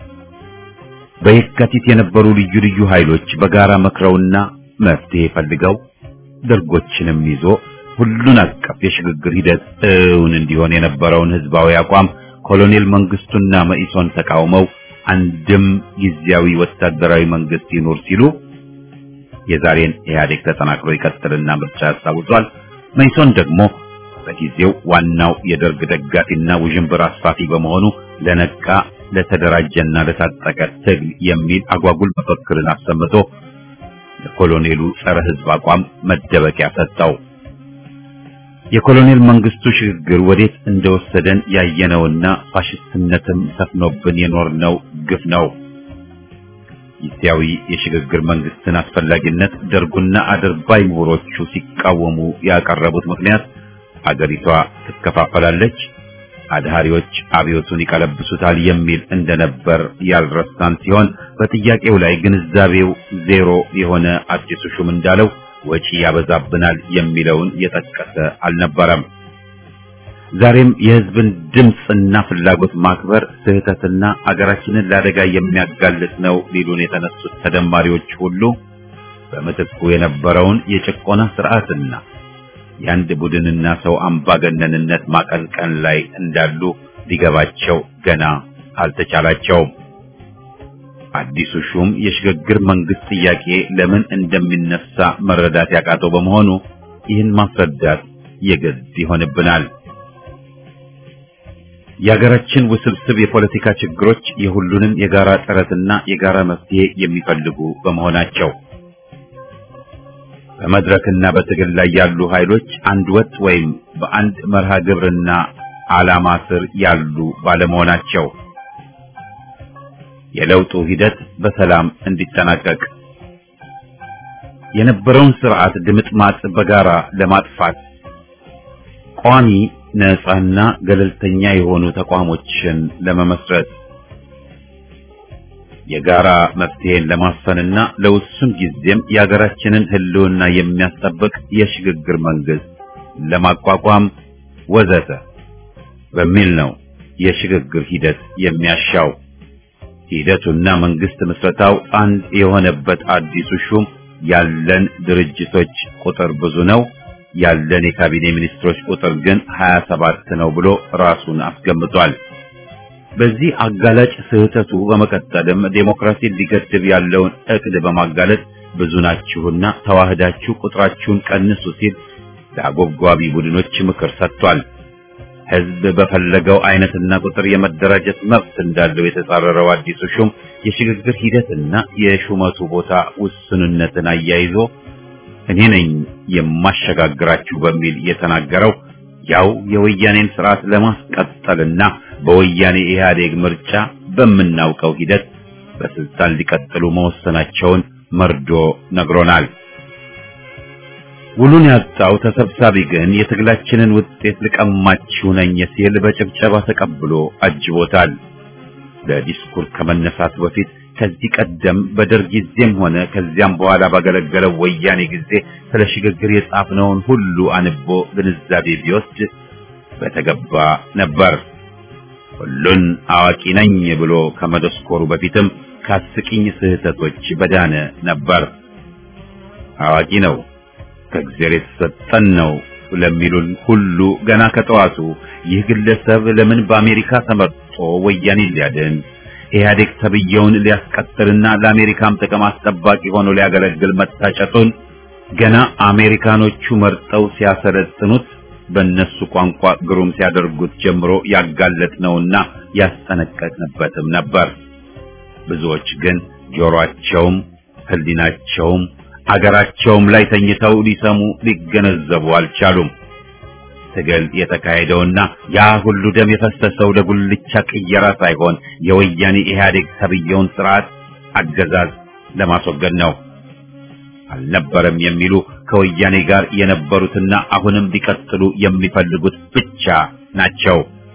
በየካቲት የነበሩ ልዩ ልዩ ኃይሎች በጋራ መክረውና መፍትሄ ፈልገው ደርጎችንም ይዞ ሁሉን አቀፍ የሽግግር ሂደት እውን እንዲሆን የነበረውን ህዝባዊ አቋም ኮሎኔል መንግስቱና መኢሶን ተቃውመው አንድም ጊዜያዊ ወታደራዊ መንግስት ይኖር ሲሉ የዛሬን ኢህአዴግ ተጠናክሮ ይቀጥልና ምርጫ ያስታውሷል። መኢሶን ደግሞ በጊዜው ዋናው የደርግ ደጋፊና ውዥንብር አስፋፊ በመሆኑ ለነቃ ለተደራጀና ለታጠቀ ትግል የሚል አጓጉል መፈክርን አሰምቶ ለኮሎኔሉ ጸረ ህዝብ አቋም መደበቂያ ሰጠው። የኮሎኔል መንግስቱ ሽግግር ወዴት እንደወሰደን ያየነውና ፋሽስትነትም ሰፍኖብን የኖርነው ግፍ ነው። ጊዜያዊ የሽግግር መንግስትን አስፈላጊነት ደርጉና አድርባይ ምሁሮቹ ሲቃወሙ ያቀረቡት ምክንያት አገሪቷ ትከፋፈላለች፣ አድሃሪዎች አብዮቱን ይቀለብሱታል የሚል እንደነበር ያልረሳን ሲሆን በጥያቄው ላይ ግንዛቤው ዜሮ የሆነ አዲሱ ሹም እንዳለው ወጪ ያበዛብናል የሚለውን የጠቀሰ አልነበረም። ዛሬም የህዝብን ድምፅና ፍላጎት ማክበር ስህተትና አገራችንን ለአደጋ የሚያጋልጥ ነው ሊሉን የተነሱት ተደማሪዎች ሁሉ በምትኩ የነበረውን የጭቆና ስርዓትና የአንድ ቡድንና ሰው አምባገነንነት ማቀንቀን ላይ እንዳሉ ሊገባቸው ገና አልተቻላቸውም። አዲሱ ሹም የሽግግር መንግስት ጥያቄ ለምን እንደሚነሳ መረዳት ያቃተው በመሆኑ ይህን ማስረዳት የግድ ይሆንብናል። የሀገራችን ውስብስብ የፖለቲካ ችግሮች የሁሉንም የጋራ ጥረትና የጋራ መፍትሄ የሚፈልጉ በመሆናቸው በመድረክና በትግል ላይ ያሉ ኃይሎች አንድ ወጥ ወይም በአንድ መርሃ ግብርና ዓላማ ስር ያሉ ባለመሆናቸው የለውጡ ሂደት በሰላም እንዲጠናቀቅ የነበረውን ስርዓት ድምጥማጥ በጋራ ለማጥፋት ቋሚ ነፃና ገለልተኛ የሆኑ ተቋሞችን ለመመስረት የጋራ መፍትሄን ለማስፈንና ለውሱን ጊዜም የሀገራችንን ሕልውና የሚያስጠብቅ የሽግግር መንግስት ለማቋቋም ወዘተ በሚል ነው የሽግግር ሂደት የሚያሻው። ሂደቱና መንግስት ምስረታው አንድ የሆነበት አዲሱ ሹም ያለን ድርጅቶች ቁጥር ብዙ ነው፣ ያለን የካቢኔ ሚኒስትሮች ቁጥር ግን 27 ነው ብሎ ራሱን አስገምጧል። በዚህ አጋላጭ ስህተቱ በመቀጠልም ዴሞክራሲን ሊገድብ ያለውን እቅድ በማጋለጥ ብዙ ናችሁና ተዋህዳችሁ ቁጥራችሁን ቀንሱ ሲል ለአጎብጓቢ ቡድኖች ምክር ሰጥቷል። ህዝብ በፈለገው አይነትና ቁጥር የመደራጀት መብት እንዳለው የተጻረረው አዲሱ ሹም የሽግግር ሂደትና የሹመቱ ቦታ ውስንነትን አያይዞ እኔ ነኝ የማሸጋግራችሁ በሚል የተናገረው ያው የወያኔን ስርዓት ለማስቀጠልና በወያኔ ኢህአዴግ ምርጫ በምናውቀው ሂደት በስልጣን ሊቀጥሉ መወሰናቸውን መርዶ ነግሮናል። ውሉን ያጣው ተሰብሳቢ ግን የትግላችንን ውጤት ልቀማችሁ ነኝ ሲል በጭብጨባ ተቀብሎ አጅቦታል። ለዲስኩር ከመነሳቱ በፊት ከዚህ ቀደም በደርግ ጊዜም ሆነ ከዚያም በኋላ ባገለገለው ወያኔ ጊዜ ስለ ሽግግር የጻፍነውን ሁሉ አንቦ ግንዛቤ ቢወስድ በተገባ ነበር። ሁሉን አዋቂ ነኝ ብሎ ከመደስኮሩ በፊትም ከአስቂኝ ስህተቶች በዳነ ነበር። አዋቂ ነው ከእግዚአብሔር የተሰጠን ነው ለሚሉን ሁሉ ገና ከጠዋቱ ይህ ግለሰብ ለምን በአሜሪካ ተመርጦ ወያኔ ሊያድን ኢህአዴግ ተብየውን ሊያስቀጥልና ለአሜሪካም ጥቅም አስጠባቂ ሆኖ ሊያገለግል መታጨቱን ገና አሜሪካኖቹ መርጠው ሲያሰለጥኑት በእነሱ ቋንቋ ግሩም ሲያደርጉት ጀምሮ ያጋለጥነውና ያስጠነቀቅንበትም ነበር። ብዙዎች ግን ጆሮአቸውም ሕሊናቸውም አገራቸውም ላይ ተኝተው ሊሰሙ ሊገነዘቡ አልቻሉም። ትግል የተካሄደውና ያ ሁሉ ደም የፈሰሰው ለጉልቻ ቅየራ ሳይሆን የወያኔ ኢህአዴግ ተብየውን ስርዓት አገዛዝ ለማስወገድ ነው። አልነበረም የሚሉ ከወያኔ ጋር የነበሩትና አሁንም ሊቀጥሉ የሚፈልጉት ብቻ ናቸው።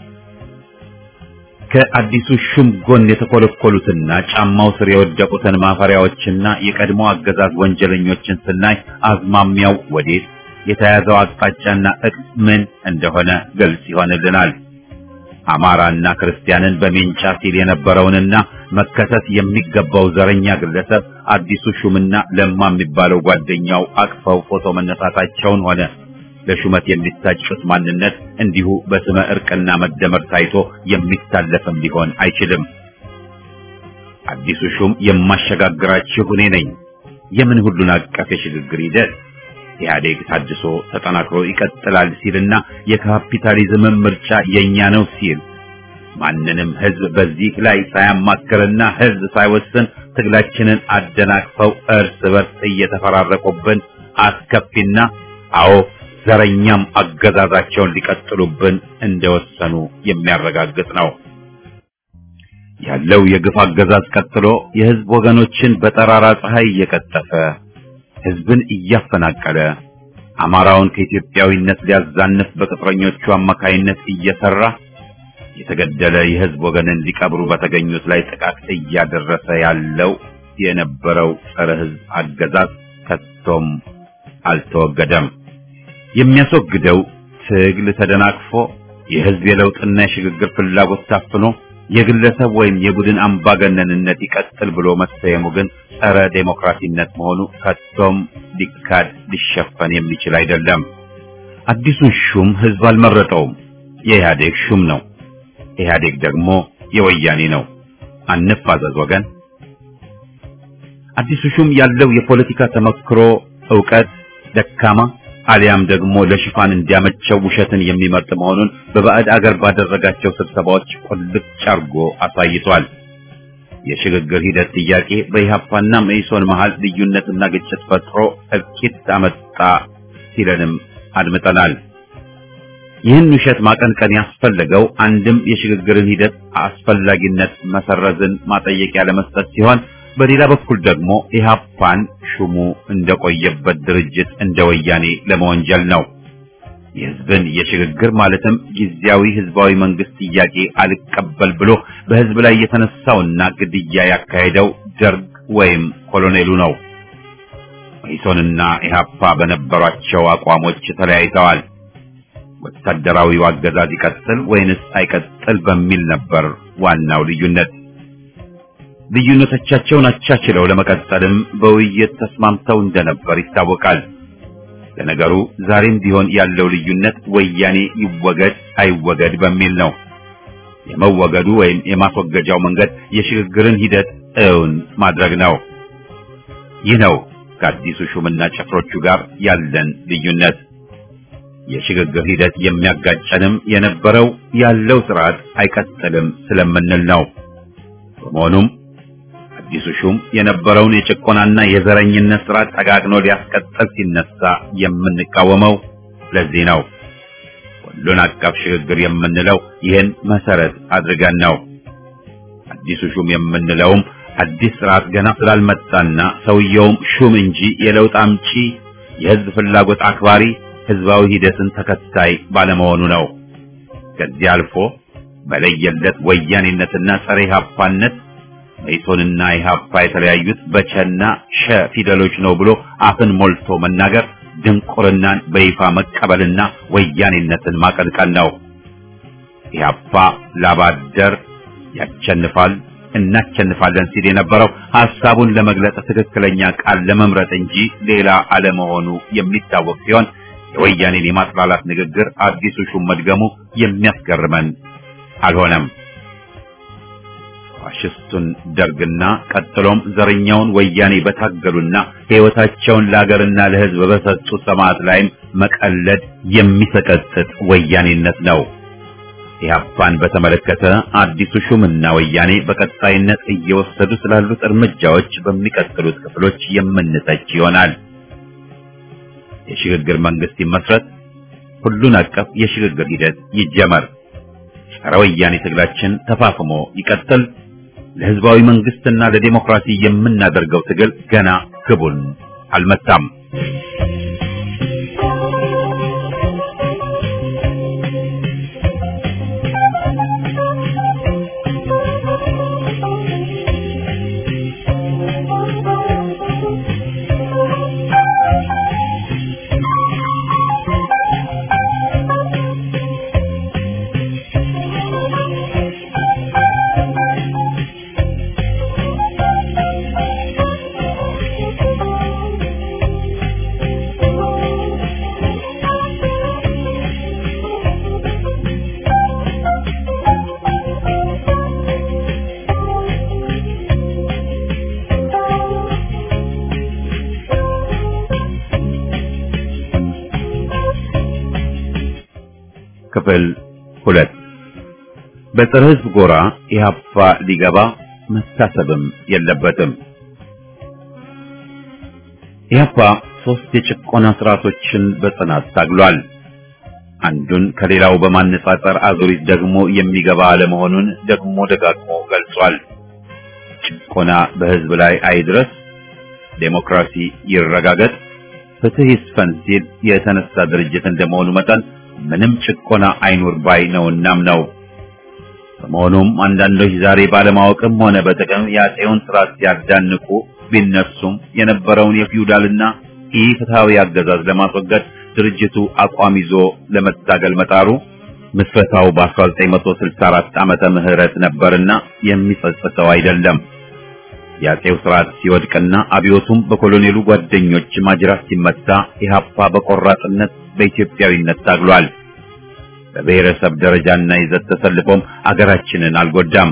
ከአዲሱ ሹም ጎን የተኮለኮሉትና ጫማው ስር የወደቁትን ማፈሪያዎችና የቀድሞ አገዛዝ ወንጀለኞችን ስናይ አዝማሚያው ወዴት የተያዘው አቅጣጫና እቅድ ምን እንደሆነ ግልጽ ይሆንልናል። አማራና ክርስቲያንን በሜንጫ ሲል የነበረውንና መከሰስ የሚገባው ዘረኛ ግለሰብ አዲሱ ሹምና ለማ የሚባለው ጓደኛው አቅፈው ፎቶ መነሳታቸውን ሆነ ለሹመት የሚታጩት ማንነት እንዲሁ በስመ እርቅና መደመር ታይቶ የሚታለፍም ሊሆን አይችልም። አዲሱ ሹም የማሸጋግራችሁ እኔ ነኝ። የምን ሁሉን አቀፍ የሽግግር ሂደት ኢህአዴግ ታድሶ ተጠናክሮ ይቀጥላል ሲልና የካፒታሊዝምን ምርጫ የኛ ነው ሲል ማንንም ህዝብ በዚህ ላይ ሳያማክርና ህዝብ ሳይወስን ትግላችንን አደናቅፈው እርስ በርስ እየተፈራረቁብን አስከፊና አዎ ዘረኛም አገዛዛቸውን ሊቀጥሉብን እንደወሰኑ የሚያረጋግጥ ነው። ያለው የግፍ አገዛዝ ቀጥሎ የህዝብ ወገኖችን በጠራራ ፀሐይ እየቀጠፈ ህዝብን እያፈናቀለ አማራውን ከኢትዮጵያዊነት ሊያዛንፍ በቅጥረኞቹ አማካይነት እየሰራ የተገደለ የህዝብ ወገንን ሊቀብሩ በተገኙት ላይ ጥቃት እያደረሰ ያለው የነበረው ጸረ ህዝብ አገዛዝ ከቶም አልተወገደም። የሚያስወግደው ትግል ተደናቅፎ የህዝብ የለውጥና የሽግግር ፍላጎት ታፍኖ የግለሰብ ወይም የቡድን አምባገነንነት ይቀጥል ብሎ መሰየሙ ግን ጸረ ዴሞክራሲነት መሆኑ ከቶም ሊካድ ሊሸፈን የሚችል አይደለም። አዲሱን ሹም ህዝብ አልመረጠውም። የኢህአዴግ ሹም ነው። ኢህአዴግ ደግሞ የወያኔ ነው። አንፋዘዝ ወገን። አዲሱ ሹም ያለው የፖለቲካ ተመክሮ ዕውቀት ደካማ አሊያም ደግሞ ለሽፋን እንዲያመቸው ውሸትን የሚመርጥ መሆኑን በባዕድ አገር ባደረጋቸው ስብሰባዎች ቁልጭ አርጎ አሳይቷል። የሽግግር ሂደት ጥያቄ በኢህአፓና መኢሶን መሃል ልዩነትና ግጭት ፈጥሮ እልቂት አመጣ ሲለንም አድምጠናል። ይህን ውሸት ማቀንቀን ያስፈለገው አንድም የሽግግርን ሂደት አስፈላጊነት መሰረዝን ማጠየቂያ ለመስጠት ሲሆን በሌላ በኩል ደግሞ ኢህአፓን ሹሙ እንደቆየበት ድርጅት እንደ ወያኔ ለመወንጀል ነው። የህዝብን የሽግግር ማለትም ጊዜያዊ ህዝባዊ መንግስት ጥያቄ አልቀበል ብሎ በህዝብ ላይ የተነሳውና ግድያ ያካሄደው ደርግ ወይም ኮሎኔሉ ነው። መኢሶንና ኢህአፓ በነበሯቸው አቋሞች ተለያይተዋል። ወታደራዊው አገዛዝ ይቀጥል ወይንስ አይቀጥል በሚል ነበር ዋናው ልዩነት። ልዩነቶቻቸውን አቻችለው ለመቀጠልም በውይይት ተስማምተው እንደነበር ይታወቃል። ለነገሩ ዛሬም ቢሆን ያለው ልዩነት ወያኔ ይወገድ አይወገድ በሚል ነው። የመወገዱ ወይም የማስወገጃው መንገድ የሽግግርን ሂደት እውን ማድረግ ነው። ይህ ነው ከአዲሱ ሹምና ጭፍሮቹ ጋር ያለን ልዩነት። የሽግግር ሂደት የሚያጋጨንም የነበረው ያለው ስርዓት አይቀጥልም ስለምንል ነው። በመሆኑም አዲሱ ሹም የነበረውን የጭቆናና የዘረኝነት ስርዓት ጠጋግኖ ሊያስቀጥል ሲነሳ የምንቃወመው ለዚህ ነው። ሁሉን አቀፍ ሽግግር የምንለው ይህን መሰረት አድርገን ነው። አዲሱ ሹም የምንለውም አዲስ ስርዓት ገና ስላልመጣና ሰውየውም ሹም እንጂ የለውጥ አምጪ፣ የህዝብ ፍላጎት አክባሪ፣ ህዝባዊ ሂደትን ተከታይ ባለመሆኑ ነው። ከዚህ አልፎ በለየለት ወያኔነትና ጸረ ኢህአፓነት መኢሶንና ኢህአፓ የተለያዩት በቸና ሸ ፊደሎች ነው ብሎ አፍን ሞልቶ መናገር ድንቁርናን በይፋ መቀበልና ወያኔነትን ማቀንቀን ነው። ኢህአፓ ላባደር ያቸንፋል እናቸንፋለን ሲል የነበረው ሐሳቡን ለመግለጽ ትክክለኛ ቃል ለመምረጥ እንጂ ሌላ አለመሆኑ የሚታወቅ ሲሆን የወያኔን የማጥላላት ንግግር አዲሱ ሹም መድገሙ የሚያስገርመን አልሆነም። ፋሽስቱን ደርግና ቀጥሎም ዘረኛውን ወያኔ በታገሉና ሕይወታቸውን ለሀገርና ለሕዝብ በሰጡ ሰማዕት ላይም መቀለድ የሚሰቀጥጥ ወያኔነት ነው። ኢህአፓን በተመለከተ አዲሱ ሹምና ወያኔ በቀጣይነት እየወሰዱ ስላሉት እርምጃዎች በሚቀጥሉት ክፍሎች የምንተች ይሆናል። የሽግግር መንግስት ይመስረት፣ ሁሉን አቀፍ የሽግግር ሂደት ይጀመር፣ ጸረ ወያኔ ትግላችን ተፋፍሞ ይቀጥል። ለህዝባዊ መንግስትና ለዲሞክራሲ የምናደርገው ትግል ገና ግቡን አልመታም። ክፍል ሁለት በፀረ ህዝብ ጎራ ኢህአፓ ሊገባ መታሰብም የለበትም። ኢህአፓ ሶስት የጭቆና ስርዓቶችን በጽናት ታግሏል። አንዱን ከሌላው በማነጻጸር አዙሪት ደግሞ የሚገባ አለመሆኑን ደግሞ ደጋግሞ ገልጿል። ጭቆና በህዝብ ላይ አይድረስ፣ ዴሞክራሲ ይረጋገጥ፣ ፍትህ ይስፈን ሲል የተነሳ ድርጅት እንደመሆኑ መጠን ምንም ጭቆና አይኑር ባይ ነውናም ነው። በመሆኑም አንዳንዶች ዛሬ ባለማወቅም ሆነ በጥቅም የአፄውን ስርዓት ሲያዳንቁ ቢነሱም የነበረውን የፊውዳልና ኢፍትሐዊ አገዛዝ ለማስወገድ ድርጅቱ አቋም ይዞ ለመታገል መጣሩ ምስረታው በ1964 ዓመተ ምህረት ነበርና የሚጸጽተው አይደለም። የአፄው ስርዓት ሲወድቅና አብዮቱም በኮሎኔሉ ጓደኞች ማጅራት ሲመታ ኢህአፓ በቆራጥነት በኢትዮጵያዊነት ታግሏል። በብሔረሰብ ደረጃና ይዘት ተሰልፎም አገራችንን አልጎዳም።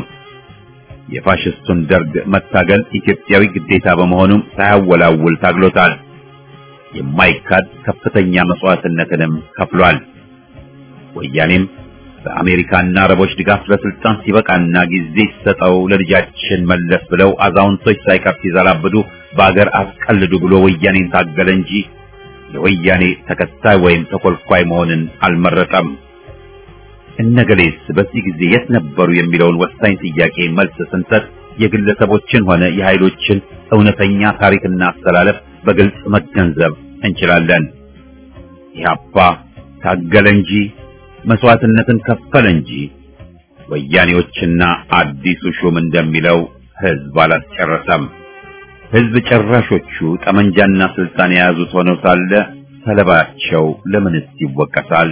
የፋሽስቱን ደርግ መታገል ኢትዮጵያዊ ግዴታ በመሆኑም ሳያወላውል ታግሎታል። የማይካድ ከፍተኛ መስዋዕትነትንም ከፍሏል። ወያኔም በአሜሪካና አረቦች ድጋፍ ለስልጣን ሲበቃና ጊዜ ሲሰጠው ለልጃችን መለስ ብለው አዛውንቶች ሳይቀር ሲዘላብዱ በአገር አስቀልዱ ብሎ ወያኔን ታገለ እንጂ የወያኔ ተከታይ ወይም ተኮልኳይ መሆንን አልመረጠም። እነገሌስ በዚህ ጊዜ የት ነበሩ የሚለውን ወሳኝ ጥያቄ መልስ ስንሰጥ የግለሰቦችን ሆነ የኃይሎችን እውነተኛ ታሪክና አስተላለፍ በግልጽ መገንዘብ እንችላለን። ኢህአፓ ታገለ እንጂ መስዋዕትነትን ከፈለ እንጂ ወያኔዎችና አዲሱ ሹም እንደሚለው ህዝብ አላስጨረሰም። ህዝብ ጨራሾቹ ጠመንጃና ስልጣን የያዙት ሆነው ሳለ ሰለባቸው ለምንስ ይወቀሳል?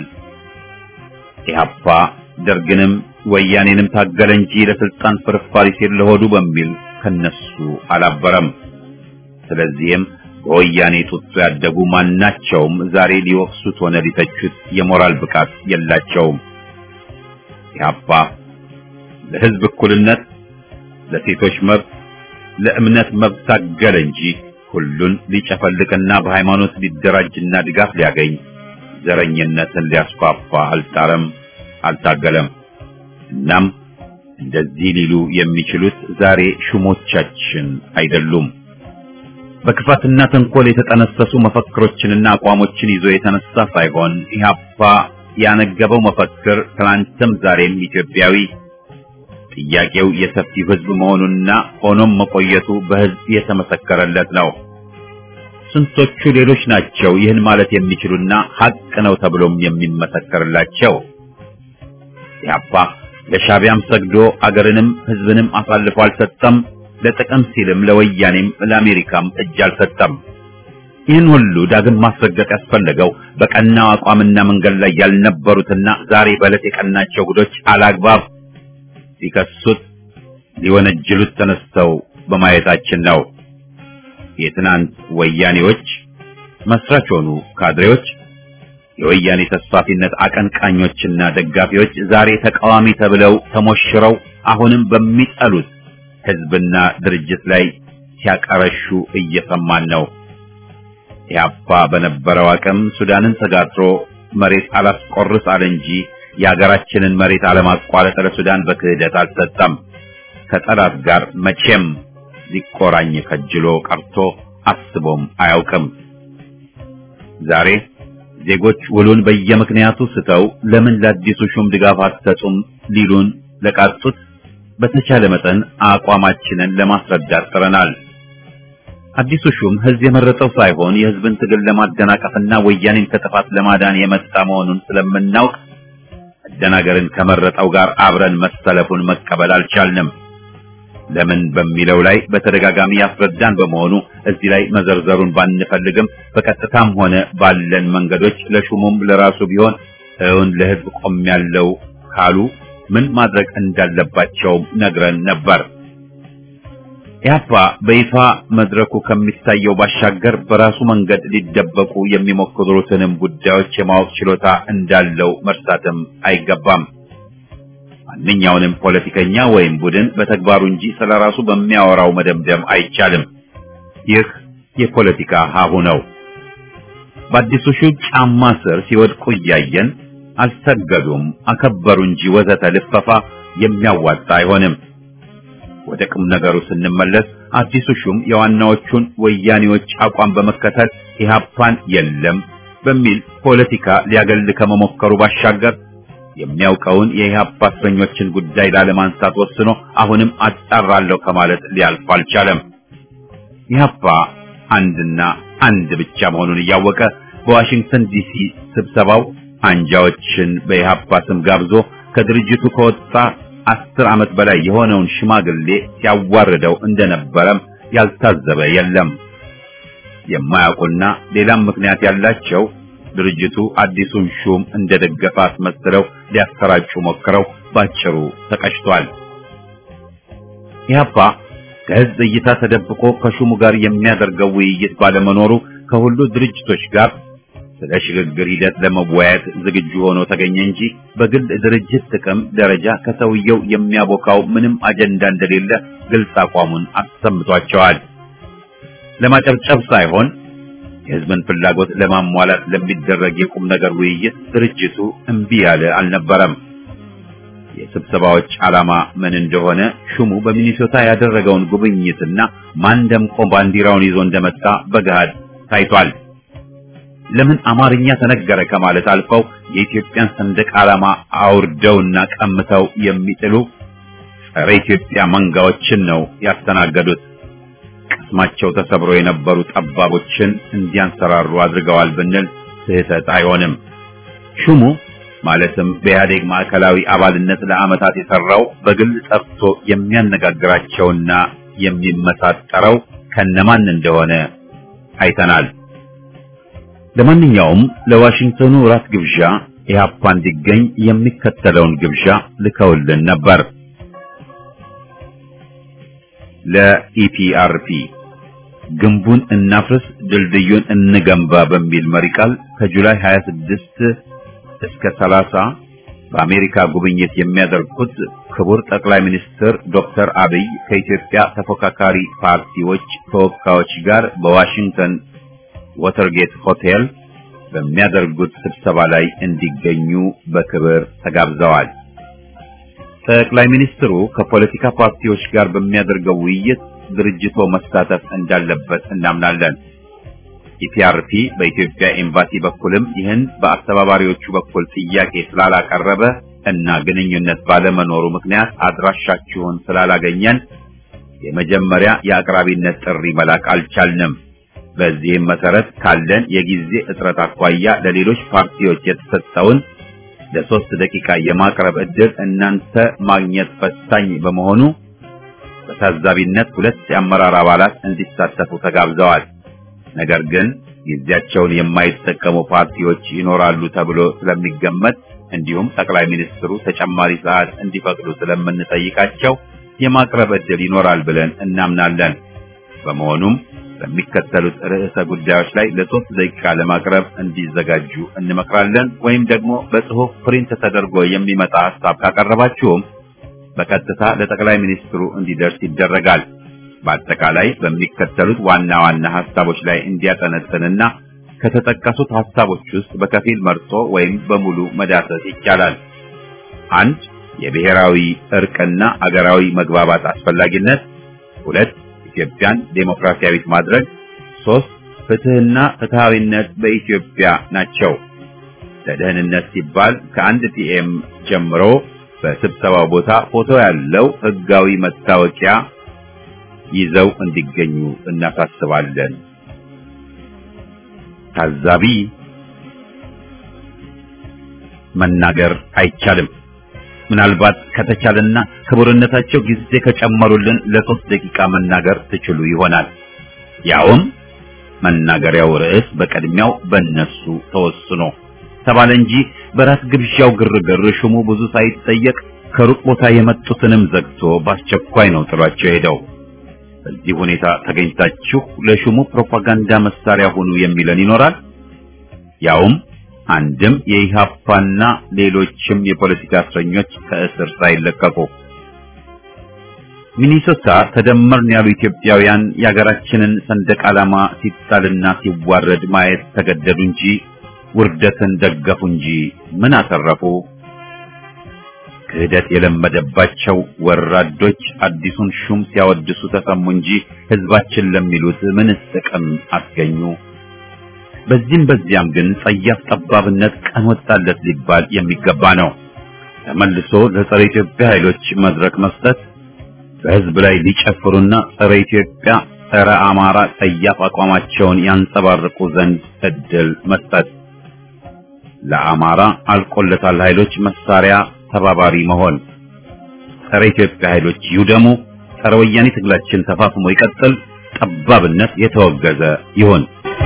ኢህአፓ ደርግንም ወያኔንም ታገለ እንጂ ለስልጣን ፍርፋሪ ሲል ለሆዱ በሚል ከነሱ አላበረም። ስለዚህም በወያኔ ጡጦ ያደጉ ማናቸውም ዛሬ ሊወቅሱት ሆነ ሊተቹት የሞራል ብቃት የላቸውም። ኢህአፓ ለህዝብ እኩልነት፣ ለሴቶች መብት፣ ለእምነት መብት ታገለ እንጂ ሁሉን ሊጨፈልቅና በሃይማኖት ሊደራጅና ድጋፍ ሊያገኝ ዘረኝነትን ሊያስፋፋ አልጣረም፣ አልታገለም። እናም እንደዚህ ሊሉ የሚችሉት ዛሬ ሹሞቻችን አይደሉም። በክፋትና ተንኮል የተጠነሰሱ መፈክሮችንና አቋሞችን ይዞ የተነሳ ሳይሆን ኢህአፓ ያነገበው መፈክር ትናንትም ዛሬም ኢትዮጵያዊ ጥያቄው የሰፊው ህዝብ መሆኑና ሆኖም መቆየቱ በህዝብ የተመሰከረለት ነው። ስንቶቹ ሌሎች ናቸው ይህን ማለት የሚችሉና ሀቅ ነው ተብሎም የሚመሰከርላቸው? ኢህአፓ ለሻቢያም ሰግዶ አገርንም ህዝብንም አሳልፎ አልሰጠም። ለጥቅም ሲልም ለወያኔም ለአሜሪካም እጅ አልሰጠም። ይህን ሁሉ ዳግም ማስረገጥ ያስፈለገው በቀናው አቋምና መንገድ ላይ ያልነበሩትና ዛሬ በዕለት የቀናቸው ጉዶች አላግባብ ሊከሱት ሊወነጅሉት ተነስተው በማየታችን ነው። የትናንት ወያኔዎች መስራች ሆኑ ካድሬዎች፣ የወያኔ ተስፋፊነት አቀንቃኞችና ደጋፊዎች ዛሬ ተቃዋሚ ተብለው ተሞሽረው አሁንም በሚጠሉት ሕዝብና ድርጅት ላይ ሲያቀረሹ እየሰማን ነው። ኢህአፓ በነበረው አቅም ሱዳንን ተጋድሮ መሬት አላስቆርስ አለ እንጂ የሀገራችንን መሬት አለማቋረጥ ለሱዳን በክህደት አልሰጠም። ከጠላት ጋር መቼም ሊቆራኝ ከጅሎ ቀርቶ አስቦም አያውቅም። ዛሬ ዜጎች ውሉን በየምክንያቱ ስተው ለምን ለአዲሱ ሹም ድጋፍ አትሰጡም ሊሉን ለቃጡት በተቻለ መጠን አቋማችንን ለማስረዳት ጥረናል። አዲሱ ሹም ህዝብ የመረጠው ሳይሆን የህዝብን ትግል ለማደናቀፍና ወያኔን ከጥፋት ለማዳን የመጣ መሆኑን ስለምናውቅ መደናገርን ከመረጠው ጋር አብረን መሰለፉን መቀበል አልቻልንም። ለምን በሚለው ላይ በተደጋጋሚ ያስረዳን በመሆኑ እዚህ ላይ መዘርዘሩን ባንፈልግም በቀጥታም ሆነ ባለን መንገዶች ለሹሙም ለራሱ ቢሆን እውን ለህዝብ ቆም ያለው ካሉ ምን ማድረግ እንዳለባቸው ነግረን ነበር። ኢህአፓ በይፋ መድረኩ ከሚታየው ባሻገር በራሱ መንገድ ሊደበቁ የሚሞክሩትንም ጉዳዮች የማወቅ ችሎታ እንዳለው መርሳትም አይገባም። ማንኛውንም ፖለቲከኛ ወይም ቡድን በተግባሩ እንጂ ስለራሱ በሚያወራው መደምደም አይቻልም። ይህ የፖለቲካ ሀሁ ነው። በአዲሱ ሹም ጫማ ስር ሲወድቁ እያየን አልሰገዱም፣ አከበሩ እንጂ ወዘተ ልፈፋ የሚያዋጣ አይሆንም። ወደ ቁም ነገሩ ስንመለስ አዲሱ ሹም የዋናዎቹን ወያኔዎች አቋም በመከተል ኢህአፓን የለም በሚል ፖለቲካ ሊያገል ከመሞከሩ ባሻገር የሚያውቀውን የኢህአፓ እስረኞችን ጉዳይ ላለማንሳት ወስኖ አሁንም አጣራለሁ ከማለት ሊያልፍ አልቻለም። ኢህአፓ አንድና አንድ ብቻ መሆኑን እያወቀ በዋሽንግተን ዲሲ ስብሰባው አንጃዎችን በኢህአፓ ስም ጋብዞ ከድርጅቱ ከወጣ አስር ዓመት በላይ የሆነውን ሽማግሌ ሲያዋርደው እንደነበረም ያልታዘበ የለም። የማያውቁና ሌላም ምክንያት ያላቸው ድርጅቱ አዲሱን ሹም እንደደገፈ አስመስለው ሊያሰራጩ ሞክረው ባጭሩ ተቀጭቷል። ኢህአፓ ከህዝብ እይታ ተደብቆ ከሹሙ ጋር የሚያደርገው ውይይት ባለመኖሩ ከሁሉ ድርጅቶች ጋር ስለ ሽግግር ሂደት ለመወያየት ዝግጁ ሆኖ ተገኘ እንጂ በግል ድርጅት ጥቅም ደረጃ ከሰውየው የሚያቦካው ምንም አጀንዳ እንደሌለ ግልጽ አቋሙን አሰምቷቸዋል። ለማጨብጨብ ሳይሆን የህዝብን ፍላጎት ለማሟላት ለሚደረግ የቁም ነገር ውይይት ድርጅቱ እምቢ ያለ አልነበረም። የስብሰባዎች ዓላማ ምን እንደሆነ ሹሙ በሚኒሶታ ያደረገውን ጉብኝትና ማን ደምቆ ባንዲራውን ይዞ እንደመጣ በገሃድ ታይቷል። ለምን አማርኛ ተነገረ ከማለት አልፈው የኢትዮጵያን ሰንደቅ ዓላማ አውርደውና ቀምተው የሚጥሉ ጸረ ኢትዮጵያ መንጋዎችን ነው ያስተናገዱት። ቅስማቸው ተሰብሮ የነበሩ ጠባቦችን እንዲያንሰራሩ አድርገዋል ብንል ስህተት አይሆንም። ሹሙ ማለትም በኢህአዴግ ማዕከላዊ አባልነት ለዓመታት የሰራው በግል ጠርቶ የሚያነጋግራቸውና የሚመሳጠረው ከነማን እንደሆነ አይተናል። ለማንኛውም ለዋሽንግተኑ ራት ግብዣ ኢህአፓ እንዲገኝ የሚከተለውን ግብዣ ልከውልን ነበር። ለኢፒአርፒ ግንቡን እናፍርስ ድልድዩን እንገንባ በሚል መሪ ቃል ከጁላይ 26 እስከ 30 በአሜሪካ ጉብኝት የሚያደርጉት ክቡር ጠቅላይ ሚኒስትር ዶክተር አብይ ከኢትዮጵያ ተፎካካሪ ፓርቲዎች ተወካዮች ጋር በዋሽንግተን ወተርጌት ሆቴል በሚያደርጉት ስብሰባ ላይ እንዲገኙ በክብር ተጋብዘዋል። ጠቅላይ ሚኒስትሩ ከፖለቲካ ፓርቲዎች ጋር በሚያደርገው ውይይት ድርጅቶ መሳተፍ እንዳለበት እናምናለን። ኢፒአርፒ በኢትዮጵያ ኤምባሲ በኩልም ይህን በአስተባባሪዎቹ በኩል ጥያቄ ስላላቀረበ እና ግንኙነት ባለመኖሩ ምክንያት አድራሻችሁን ስላላገኘን የመጀመሪያ የአቅራቢነት ጥሪ መላክ አልቻልንም። በዚህም መሰረት ካለን የጊዜ እጥረት አኳያ ለሌሎች ፓርቲዎች የተሰጠውን ለሶስት ደቂቃ የማቅረብ ዕድል እናንተ ማግኘት ፈታኝ በመሆኑ በታዛቢነት ሁለት የአመራር አባላት እንዲሳተፉ ተጋብዘዋል። ነገር ግን ጊዜያቸውን የማይጠቀሙ ፓርቲዎች ይኖራሉ ተብሎ ስለሚገመት እንዲሁም ጠቅላይ ሚኒስትሩ ተጨማሪ ሰዓት እንዲፈቅዱ ስለምንጠይቃቸው የማቅረብ ዕድል ይኖራል ብለን እናምናለን። በመሆኑም በሚከተሉት ርዕሰ ጉዳዮች ላይ ለሶስት ደቂቃ ለማቅረብ እንዲዘጋጁ እንመክራለን። ወይም ደግሞ በጽሑፍ ፕሪንት ተደርጎ የሚመጣ ሀሳብ ካቀረባችሁም በቀጥታ ለጠቅላይ ሚኒስትሩ እንዲደርስ ይደረጋል። በአጠቃላይ በሚከተሉት ዋና ዋና ሀሳቦች ላይ እንዲያጠነጥንና ከተጠቀሱት ሀሳቦች ውስጥ በከፊል መርጦ ወይም በሙሉ መዳሰስ ይቻላል። አንድ የብሔራዊ እርቅና አገራዊ መግባባት አስፈላጊነት፣ ሁለት ኢትዮጵያን ዴሞክራሲያዊት ማድረግ፣ ሶስት ፍትህና ፍትሃዊነት በኢትዮጵያ ናቸው። ለደህንነት ሲባል ከአንድ ፒኤም ጀምሮ በስብሰባው ቦታ ፎቶ ያለው ህጋዊ መታወቂያ ይዘው እንዲገኙ እናሳስባለን። ታዛቢ መናገር አይቻልም። ምናልባት ከተቻለና ክቡርነታቸው ጊዜ ከጨመሩልን ለሶስት ደቂቃ መናገር ትችሉ ይሆናል። ያውም መናገሪያው ርዕስ በቅድሚያው በእነሱ ተወስኖ ተባለ እንጂ በራስ ግብዣው ግርግር ሹሙ ብዙ ሳይጠየቅ ከሩቅ ቦታ የመጡትንም ዘግቶ በአስቸኳይ ነው ጥሏቸው ሄደው። በዚህ ሁኔታ ተገኝታችሁ ለሹሙ ፕሮፓጋንዳ መሳሪያ ሁኑ የሚለን ይኖራል። ያውም አንድም የኢሃፓና ሌሎችም የፖለቲካ እስረኞች ከእስር ሳይለቀቁ ሚኒሶታ ተደመርን ያሉ ኢትዮጵያውያን የሀገራችንን ሰንደቅ ዓላማ ሲጣልና ሲዋረድ ማየት ተገደዱ እንጂ ውርደትን ደገፉ እንጂ ምን አተረፉ? ክህደት የለመደባቸው ወራዶች አዲሱን ሹም ሲያወድሱ ተሰሙ እንጂ ህዝባችን ለሚሉት ምንስ ጥቅም አስገኙ? በዚህም በዚያም ግን ጸያፍ ጠባብነት ቀን ወጣለት ሊባል የሚገባ ነው። ተመልሶ ለጸረ ኢትዮጵያ ኃይሎች መድረክ መስጠት፣ በህዝብ ላይ ሊጨፍሩና ጸረ ኢትዮጵያ፣ ጸረ አማራ ጸያፍ አቋማቸውን ያንጸባርቁ ዘንድ እድል መስጠት፣ ለአማራ አልቆለታል ኃይሎች መሳሪያ ተባባሪ መሆን፣ ጸረ ኢትዮጵያ ኃይሎች ይውደሙ፣ ጸረ ወያኔ ትግላችን ተፋፍሞ ይቀጥል፣ ጠባብነት የተወገዘ ይሁን።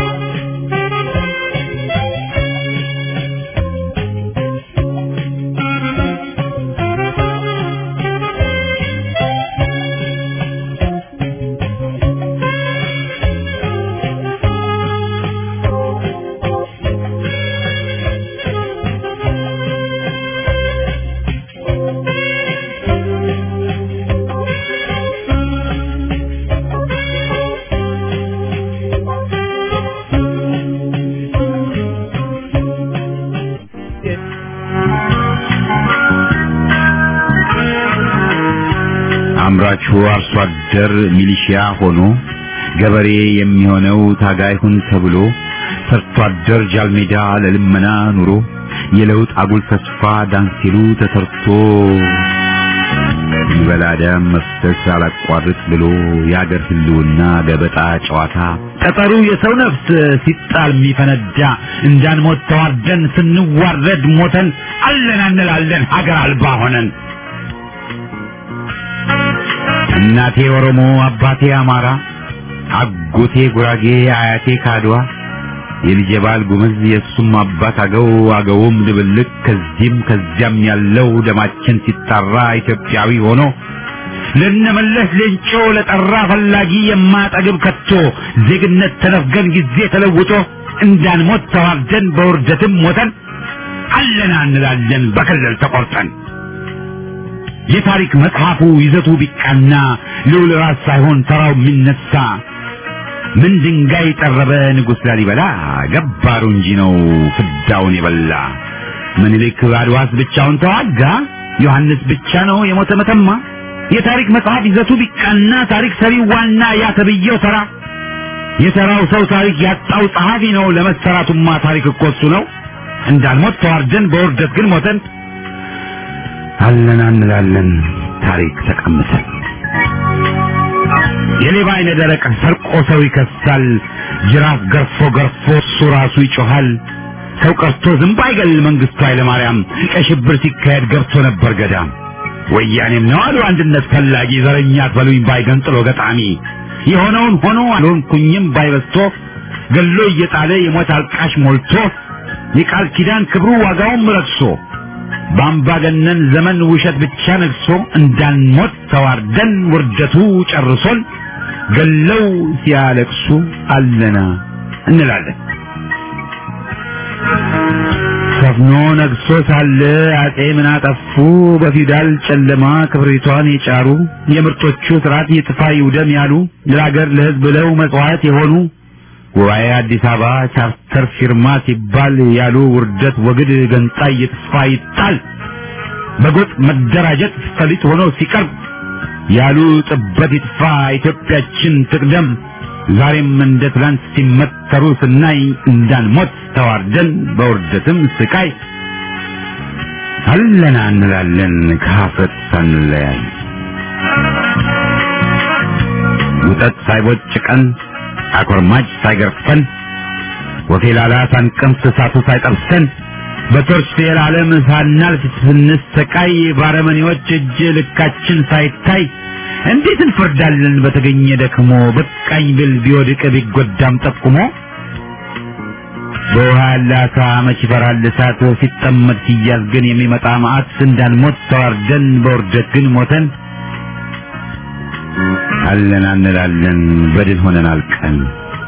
አምራቹ አርሶ አደር ሚሊሺያ ሆኖ ገበሬ የሚሆነው ታጋይ ሁን ተብሎ ሰርቶ አደር ጃልሜዳ ለልመና ኑሮ የለውጥ አጉል ተስፋ ዳንሲሉ ተሰርቶ ይበላ ደም መፍሰስ አላቋርጥ ብሎ የአገር ህልውና ገበጣ ጨዋታ ጠጠሩ የሰው ነፍስ ሲጣል የሚፈነዳ እንዳንሞት ተዋርደን ስንዋረድ ሞተን አለን እንላለን ሀገር አልባ ሆነን እናቴ ኦሮሞ አባቴ አማራ አጎቴ ጉራጌ አያቴ ካድዋ የልጄ ባል ጉምዝ የእሱም አባት አገው አገውም ድብልቅ ከዚህም ከዚያም ያለው ደማችን ሲጣራ ኢትዮጵያዊ ሆኖ ለነመለስ ሌንጮ ለጠራ ፈላጊ የማጠግብ ከቶ ዜግነት ተነፍገን ጊዜ ተለውጦ እንዳንሞት ተዋርደን በውርደትም ሞተን አለና እንላለን በክልል ተቆርጠን የታሪክ መጽሐፉ ይዘቱ ቢቃና ልዑል ራስ ሳይሆን ተራው የሚነሳ ምን ድንጋይ ጠረበ ንጉሥ ላሊበላ ገባሩ እንጂ ነው ፍዳውን የበላ ምኒልክ አድዋስ ብቻውን ተዋጋ ዮሐንስ ብቻ ነው የሞተ መተማ የታሪክ መጽሐፍ ይዘቱ ቢቃና ታሪክ ሰሪው ዋና ያ ተብዬው ተራ የተራው ሰው ታሪክ ያጣው ጸሐፊ ነው ለመሰራቱማ ታሪክ እኮ እሱ ነው እንዳልሞት ተዋርደን በውርደት ግን ሞተን አለና እንላለን ታሪክ ተቀምሰን የሌባ አይነ ደረቅ ሰርቆ ሰው ይከሳል ጅራፍ ገርፎ ገርፎ እሱ ራሱ ይጮሃል ሰው ቀርቶ ዝንብ አይገል መንግስቱ ኃይለማርያም ቀይ ሽብር ሲካሄድ ገብቶ ነበር ገዳም ወያኔም ነው አሉ አንድነት ፈላጊ ዘረኛ አትበሉኝ ባይ ገንጥሎ ገጣሚ የሆነውን ሆኖ አልሆንኩኝም ባይበስቶ ገሎ እየጣለ የሞት አልቃሽ ሞልቶ የቃል ኪዳን ክብሩ ዋጋውም ረክሶ በአምባገነን ዘመን ውሸት ብቻ ነግሶ እንዳንሞት ተዋርደን ውርደቱ ጨርሶን ገለው ሲያለቅሱ አለና እንላለን። ሰፍኖ ነግሶ ሳለ አጼ ምን አጠፉ? በፊውዳል ጨለማ ክብሪቷን የጫሩ የምርጦቹ ስርዓት ይጥፋ ይውደም ያሉ ለሀገር ለሕዝብ ብለው መጽዋዕት የሆኑ ጉባኤ አዲስ አበባ ቻርተር ፊርማ ሲባል ያሉ ውርደት ወግድ ገንጣይ ይጥፋ ይጣል በጎጥ መደራጀት ፈሊጥ ሆኖ ሲቀርብ ያሉ ጥበት ይጥፋ ኢትዮጵያችን ትቅደም ዛሬም እንደ ትላንት ሲመተሩ ስናይ እንዳንሞት ተዋርደን በውርደትም ስቃይ አለና እንላለን ከሀፍረት ሳንለያይ ውጠት ሳይቦጭቀን አኮርማጭ ሳይገርፈን ወፌላላ ሳንቀምስ እሳቱ ሳይጠብሰን በቶርች የዓለም ሳናልፍ ስንሰቃይ ባረመኔዎች እጅ ልካችን ሳይታይ እንዴት እንፈርዳለን በተገኘ ደክሞ በቃኝ ብል ቢወድቅ ቢጎዳም ጠቁሞ በውሃ ያለ አሳ መች ይፈራል እሳት ሲጠመድ ሲያዝ ግን የሚመጣ መዓት እንዳንሞት ተዋርደን በውርደት ግን ሞተን አለን እንላለን በድል ሆነን አልቀን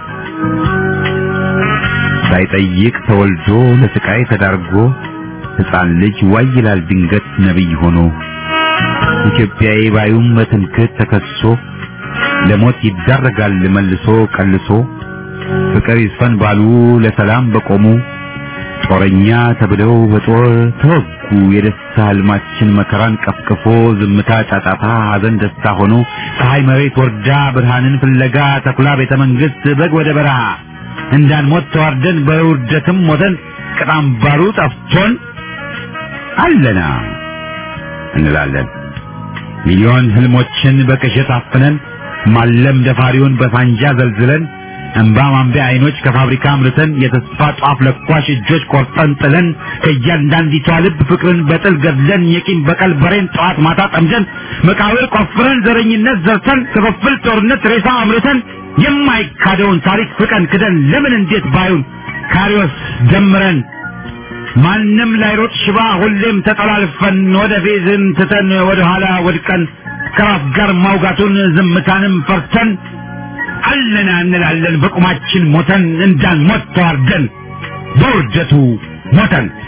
ሳይጠይቅ ተወልዶ ለስቃይ ተዳርጎ ሕፃን ልጅ ዋይ ይላል ድንገት ነቢይ ሆኖ ኢትዮጵያዊ ባዩም በትምክህት ተከሶ ለሞት ይዳረጋል መልሶ ቀልሶ ፍቅር ይስፈን ባሉ ለሰላም በቆሙ ጦረኛ ተብለው በጦር ተወጉ። የደስታ ህልማችን መከራን ቀፍቅፎ ዝምታ ጫጫታ፣ ሐዘን ደስታ ሆኖ ፀሐይ መሬት ወርዳ ብርሃንን ፍለጋ ተኩላ ቤተ መንግስት በግ ወደ በረሃ እንዳንሞት ተዋርደን በውርደትም ሞተን ቅጣም ባሩ ጠፍቶን አለና እንላለን ሚሊዮን ህልሞችን በቅዠት አፍነን ማለም ደፋሪውን በሳንጃ ዘልዝለን እንባ ማንቢያ አይኖች ከፋብሪካ አምርተን የተስፋ ጧፍ ለኳሽ እጆች ቆርጠን ጥለን ከእያንዳንዲቷ ልብ ፍቅርን በጥል ገድለን የቂም በቀል በሬን ጠዋት ማታ ጠምደን መቃብር ቆፍረን ዘረኝነት ዘርተን ክፍፍል ጦርነት ሬሳ አምርተን የማይካደውን ታሪክ ፍቀን ክደን ለምን እንዴት ባዩን ካሪዎስ ደምረን ማንም ላይሮጥ ሽባ ሁሌም ተጠላልፈን ወደ ፌዝን ትተን ወደ ኋላ ወድቀን ከራስ ጋር ማውጋቱን ዝምታንም ፈርተን አለና እንላለን በቁማችን ሞተን እንዳንሞት ተዋርደን በውርደቱ ሞተን